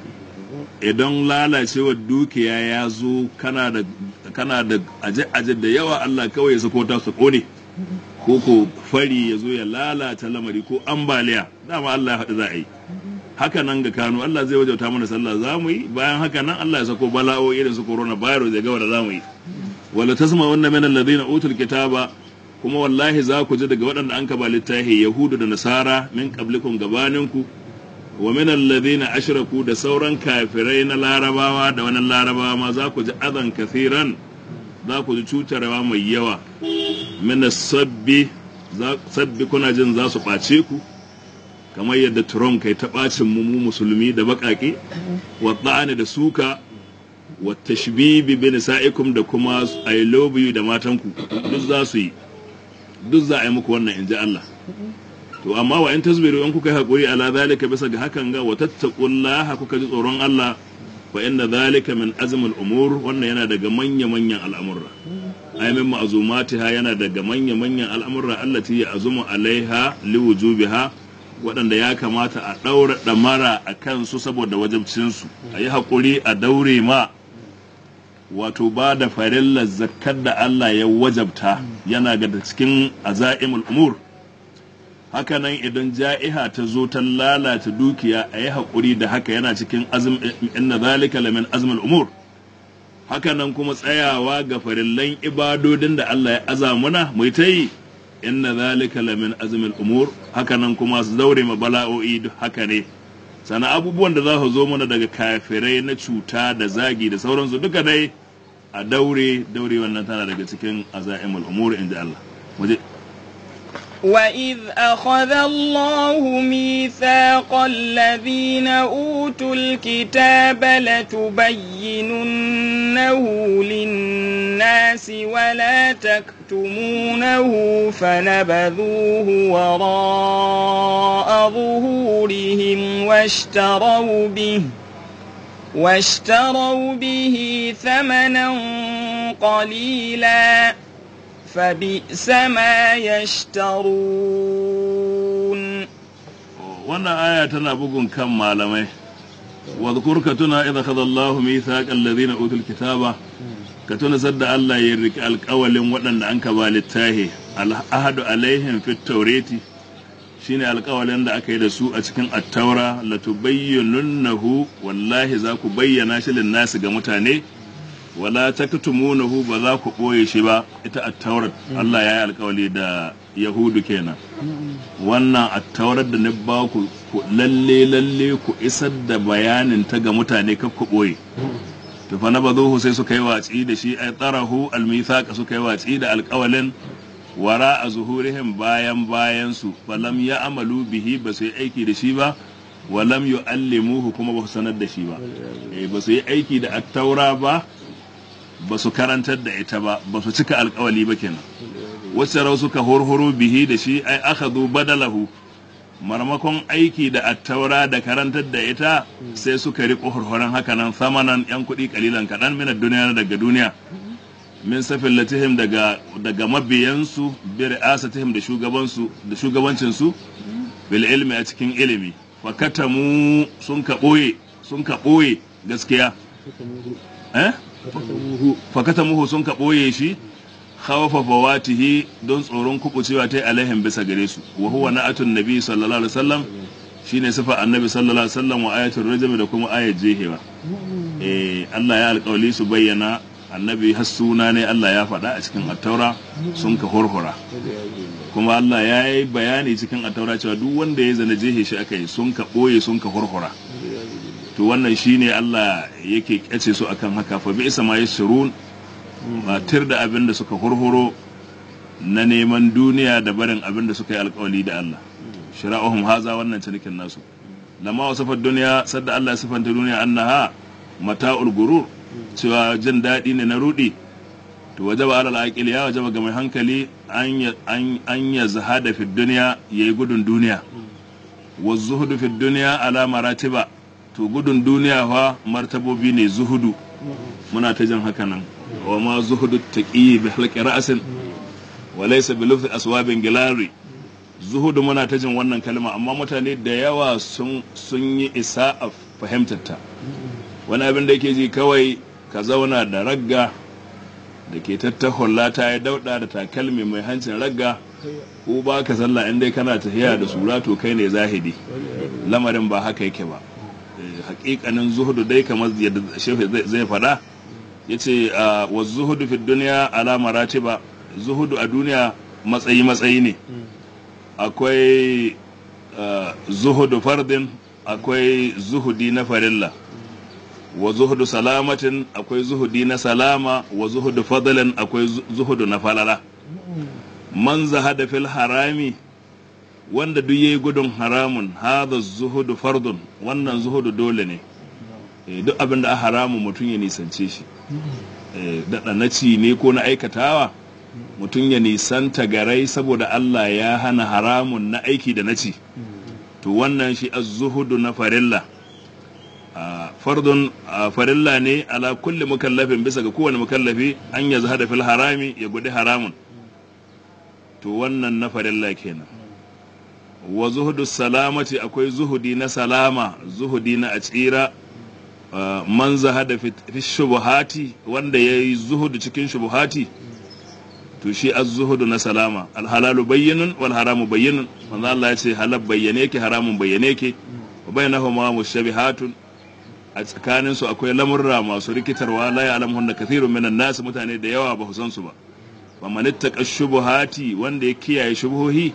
idan lalacewar dukiya ya zo kana da kana da aje-aje da yawa Allah kawai ya sako ta su kone ko ko fari ya zo ya lalata lamari ko ambaliya dama Allah ya haɗu za a yi haka nan ga Kano Allah zai wajauta mana sallah za mu yi bayan haka nan Allah ya sako bala'o irin su corona virus ya ga wanda za mu yi wala tasma wannan min alladhina utul kitaba kuma wallahi za ku ji daga waɗanda an kaba littafi yahudu da nasara min qablikum gabaninku wa min alladhina ashraku da sauran kafirai na larabawa da wani larabawa ma za ku ji adan kathiran za ku ji cutarwa mai yawa min sabbi sabbi kuna jin za su ɓace ku kamar yadda Trump kai ta ɓacin mu mu musulmi da baƙaƙe wa ɗa'ani da suka wa tashbibi bi nisa'ikum da kuma I love you da matanku duk za su yi duk za a yi muku wannan in ji Allah to amma wa in tasbiru in kuka yi haƙuri ala zalika bisa ga hakan ga wa tattaqullaha kuka ji tsoron Allah fa inna zalika min azmil umur wannan yana daga manya manyan al'amurra ay min ma'zumatiha yana daga manya manyan al'amurra allati ya azumu alaiha liwujubiha waɗanda ya kamata a ɗaura ɗamara a kansu saboda wajabcinsu a yi haƙuri a daure ma wato ba da farillar zakkar da Allah ya wajabta yana ga cikin aza'imul umur hakanan idan ja'iha ta zo ta lalata dukiya a yi haƙuri da haka yana cikin azm inna zalika lamin azmul umur hakanan kuma tsayawa ga farillan ibadodin da Allah ya aza muna mu ta yi inna zalika lamin azmul umur hakanan kuma su daure ma bala'o'i duk haka ne sana abubuwan da za su zo mana daga kafirai na cuta da zagi da sauransu duka dai a daure daure wannan tana daga cikin azaimul umur inda Allah waje وإذ أخذ الله ميثاق الذين أوتوا الكتاب لتبيننه للناس ولا تكتمونه فنبذوه وراء ظهورهم واشتروا به واشتروا به ثمنا قليلا فبئس ما يشترون wannan aya tana bugun kan malamai wadhkur ka tuna idza khadha Allahu mithaqal ladina utul kitaba ka tuna sadda Allah ya riki alƙawalin waɗanda an ka ba littahi al-ahadu alaihim fit tawrati shine alƙawalin da aka yi da su a cikin at-taura latubayyinunnahu wallahi za ku bayyana shi lin nasi ga mutane wala taktumunahu ba za ku ɓoye shi ba ita at-taurat Allah ya yi alƙawali da yahudu kenan wannan at-taurat da na ba ku lalle lalle ku isar da bayanin ta ga mutane kar ku ɓoye to fa nabazuhu sai suka yi watsi da shi ay tarahu al-mithaq suka yi watsi da alƙawalin wara a zuhurihim bayan bayan su falam ya amalu bihi ba su yi aiki da shi ba walam yu'allimuhu kuma ba su sanar da shi ba eh ba su yi aiki da at-taura ba ba su karantar da ita ba ba su cika alkawali ba kenan wacce rau suka horhoro bihi da shi ai aka zo badalahu marmakon aiki da attaura da karantar da ita sai suka riƙo horhoron haka nan samanan yan kuɗi kalilan kaɗan minar duniya daga duniya min safin latihim daga daga mabiyansu bi ri'asatihim da shugabansu da shugabancinsu bil ilmi a cikin ilimi fa katamu sun ka ɓoye sun ka ɓoye gaskiya eh fakata muhu sun ka ɓoye shi khawafa fawatihi don tsoron kubucewa ta alaihim bisa gare su wa huwa na'atun nabi sallallahu alaihi wasallam shine sifa annabi sallallahu alaihi wasallam wa ayatul rajm da kuma ayat jehewa eh Allah ya alƙawli su bayyana annabi har suna ne Allah ya faɗa a cikin attaura sun ka horhora kuma Allah ya yi bayani cikin attaura cewa duk wanda ya zana jehe shi aka yi sun ka ɓoye sun ka horhora to wannan shine Allah yake kyace su akan haka fa bi isa ma yasrun matir da abin da suka hurhuro na neman duniya da barin abin da suka yi alkawali da Allah shira'uhum haza wannan cinikin nasu lamma wasafar duniya sadda Allah ya sifanta duniya annaha mata'ul gurur cewa jin daɗi ne na rudi to wajaba alal aqil ya wajaba ga mai hankali an ya an an ya zahada fi duniya yayi gudun duniya wa zuhudu fi duniya ala maratiba to gudun duniya fa martabobi ne zuhudu muna ta jin haka nan wa ma zuhudu taqi bi halqi ra'sin wa laysa bi lufzi aswabin gilari zuhudu muna ta jin wannan kalma amma mutane da yawa sun sun yi isa a fahimtar ta wani abin da yake ji kawai ka zauna da ragga da ke tattahulla ta ya dauda da takalmi mai hancin ragga ko ba ka sallah in dai kana tafiya da sura to kai ne zahidi lamarin ba haka yake ba Eh, hakikanin zuhudu dai kamar yadda shehu zai- zai faɗa ya ce wa zuhudu fi duniya ala maratiba zuhudu a duniya matsayi matsayi ne akwai ah, zuhudu fardin akwai zuhudi na farilla wa zuhudu salamatin akwai zuhudi na salama wa zuhudu fadlan akwai zu- zuhudu na falala man zahada fil harami wanda duk yayi gudun haramun hadha zuhudu fardun wannan zuhudu dole ne Eh, duk abin da a haramun mutum ya nisance shi Eh, daɗa na ci ne ko na aikatawa mutum ya nisanta garai saboda Allah ya hana haramun na aiki da na ci to wannan shi az-zuhudu na farilla a fardun a farilla ne ala kulli mukallafin bisa ga kowane mukallafi an ya zahada fil harami ya gudu haramun to wannan na farilla kenan wa zuhudu salamati akwai zuhudi na salama zuhudi na a tsira Uh, man zahada fi fi shubuhati wanda ya yi zuhudu cikin shubuhati to shi az zuhudu na salama alhalalu bayyinun wal haramu bayyinun manzo Allah ya ce halal bayyane yake haramun bayyane yake wa bainahuma mushabihatun a tsakanin su akwai lamurra masu rikitarwa la ya'lamuhunna kathirun minan nas mutane da yawa ba su san su ba wa man ittaqa shubuhati wanda ya kiyaye shubuhohi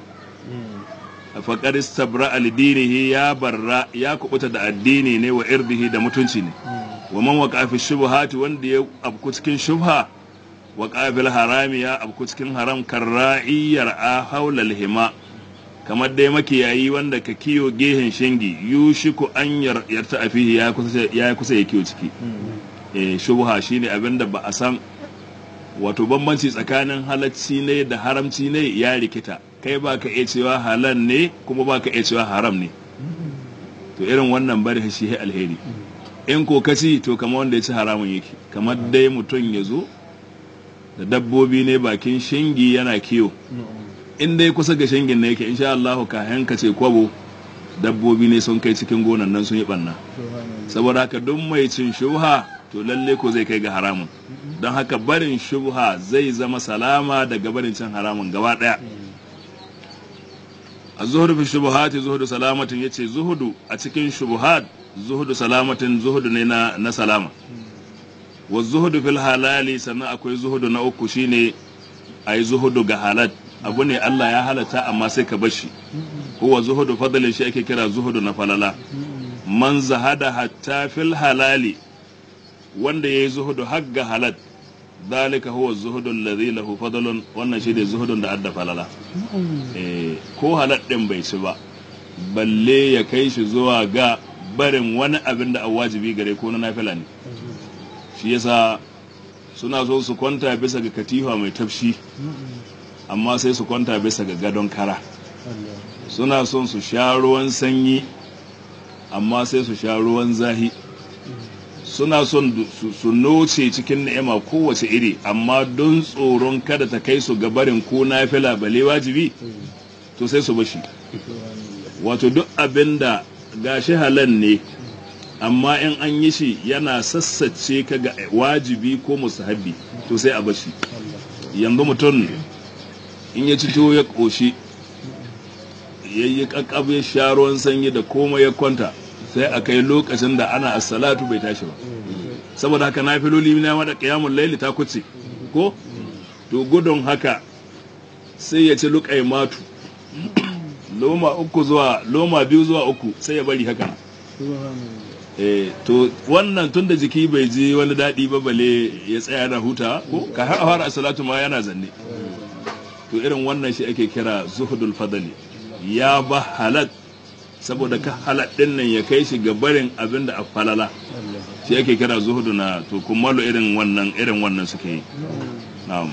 faƙar istabra alidinihi ya barra ya kubuta da addini ne wa irdihi da mutunci ne wa man waqa fi shubuhati wanda ya abku cikin shubha wa qabil harami ya abku cikin haram karra'iyar a haula hima kamar dai makiyayi wanda ka kiyo gehen shingi yushiku an yar- yarta afihi ya kusa ya kusa ya kiyo ciki eh shubha shine abinda ba a san wato bambanci tsakanin halacci ne da haramci ne ya rikita kai ba ka iya cewa halal ne kuma ba ka iya cewa haram ne to irin wannan bari shi ya alheri in ko ka ci to kamar wanda ya ci haramun yake kamar dai mutum ya zo da dabbobi ne bakin shingi yana kiyo in dai kusa ga shingin ne yake insha Allah ka hanka ce kwabo dabbobi ne sun kai cikin gonan nan sun yi banna saboda haka duk mai cin shubha to lalle ko zai kai ga haramun don haka barin shubha zai zama salama daga barin cin haramun gaba daya a zuhudu fi shubuhati zuhudu salamatin yace zuhudu a cikin shubuhat zuhudu salamatin zuhudu ne na, na salama wa zuhudu fil halali sannan akwai zuhudu na uku shine ayi zuhudu ga halal abu ne Allah ya halatta amma sai ka bar shi huwa zuhudu fadlin shi ake kira zuhudu na falala man zahada hatta fil halali wanda yayi zuhudu har ga halal dalika huwa zuhudu alladhi lahu fadlun wannan shi ne zuhudun da adda falala eh ko halal din bai ci ba balle ya kai shi zuwa ga barin wani abin da a wajibi gare ko na nafila ne shi yasa suna so su kwanta bisa ga katifa mai tafshi amma sai su kwanta bisa ga gadon kara suna son su sha ruwan sanyi amma sai su sha ruwan zahi suna son du- su- su noce cikin ni'ima kowace iri amma don tsoron kada ta kai su ga barin ko nafila bale wajibi to sai su bashi wato duk abin da gashi halal ne amma in an yi shi yana sassace ka ga wajibi ko musahabi to sai a bashi yanzu mutum in ya ci tuwo ya ƙoshi ya yi ƙaƙƙab ya sha ruwan sanyi da komai ya kwanta sai a kai lokacin da ana assalatu bai tashi ba saboda haka na filoli na mada ƙiyamun laili ta kuce ko to gudun haka sai ya ci luƙai matu loma uku zuwa loma biyu zuwa uku sai ya bari haka eh to wannan tun da jiki bai ji wani daɗi ba bale ya tsaya na huta ko ka har a fara salatu ma yana zanne to irin wannan shi ake kira zuhudul fadali ya ba halal saboda ka halal din nan ya kai shi ga barin abin da a falala shi yake kira zuhudu na to kummalu irin wannan irin wannan suke yi na'am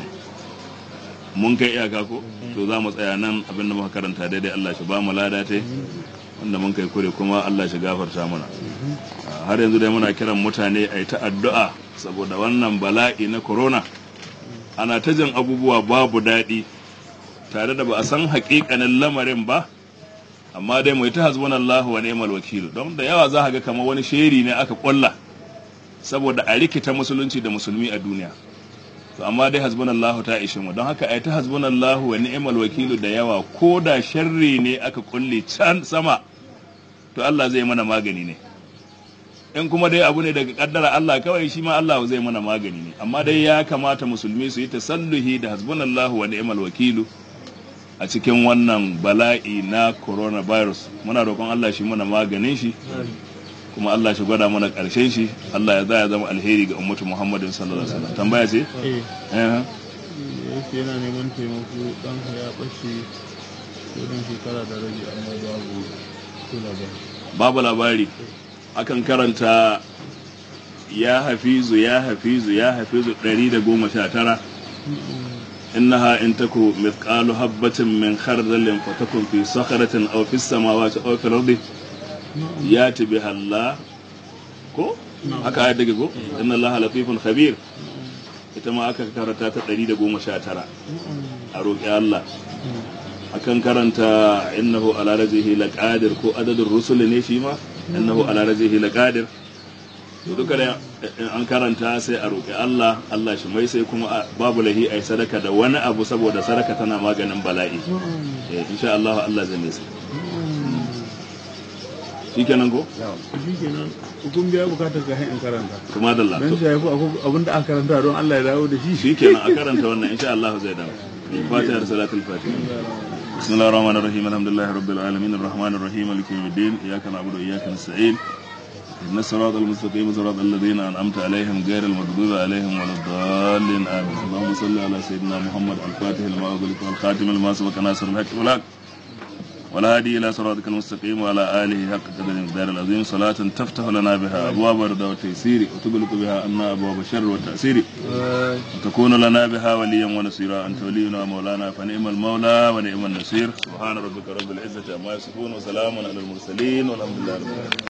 mun kai iyaka ko to za mu tsaya nan abin da muka karanta daidai Allah shi ba mu lada ta wanda mun kai kure kuma Allah shi gafarta mana har yanzu dai muna kiran mutane a yi ta addu'a saboda wannan bala'i na corona ana ta jin abubuwa babu daɗi tare da ba a san haƙiƙanin lamarin ba amma dai mai ta hasbun Allah wa ni'mal wakil don da yawa za ga kamar wani sheri ne aka ƙwalla saboda a rikita musulunci da musulmi a duniya to amma dai hasbunallahu ta ishe mu don haka ai ta hasbunallahu wa ni'mal wakilu da yawa ko da sharri ne aka kulle can sama to Allah zai mana magani ne in kuma dai abu ne daga kaddara Allah kawai shi ma Allah zai mana magani ne amma dai ya kamata musulmi su yi tasalluhi da hasbunallahu wa ni'mal wakilu a cikin wannan bala'i na coronavirus muna roƙon Allah shi mana maganin shi kuma Allah shi gwada mana ƙarshen shi Allah ya za ya zama alheri ga ummatu Muhammadin sallallahu alaihi wasallam tambaya ce eh eh yake yana neman taimako dan ya bace wurin shekara da rabi amma babu kula ba babu labari akan karanta ya hafizu ya hafizu ya hafizu 119 innaha in taku mithqalu habatin min khardalin fatakun fi sakharatin aw fis samawati aw fil ardi yati biha Allah ko haka ayat take ko inna Allah latifun khabir ita ma aka karanta ta 119 a roƙi Allah akan karanta innahu ala rajihi laqadir ko adadin rusul ne shi ma innahu ala rajihi laqadir to duka da in an karanta sai a roƙi Allah Allah shi mai sai kuma a- babu lahi ai sadaka da wani abu saboda sadaka tana maganin bala'i eh insha Allah Allah zai mai sai shikenan ko shi kenan hukun biya bukatar ka in karanta kuma da Allah dan shi yafi abinda aka karanta don Allah ya dawo da shi shikenan a karanta wannan insha Allah zai dawo fatiha da salatul fatiha بسم الله الرحمن الرحيم الحمد لله رب العالمين الرحمن الرحيم مالك يوم الدين اياك نعبد واياك نستعين اهدنا الصراط المستقيم صراط الذين انعمت عليهم غير المغضوب عليهم ولا الضالين امين اللهم صل على سيدنا محمد الفاتح لما اغلق والخاتم لما سبق ناصر الحق والحق والهادي الى صراطك المستقيم وعلى اله حق قدر المقدار العظيم صلاة تفتح لنا بها ابواب الرضا والتيسير وتغلق بها عنا ابواب الشر والتأثير وتكون لنا بها وليا ونصيرا انت ولينا ومولانا فنعم المولى ونعم النصير سبحان ربك رب العزه عما يصفون وسلام على المرسلين والحمد لله رب العالمين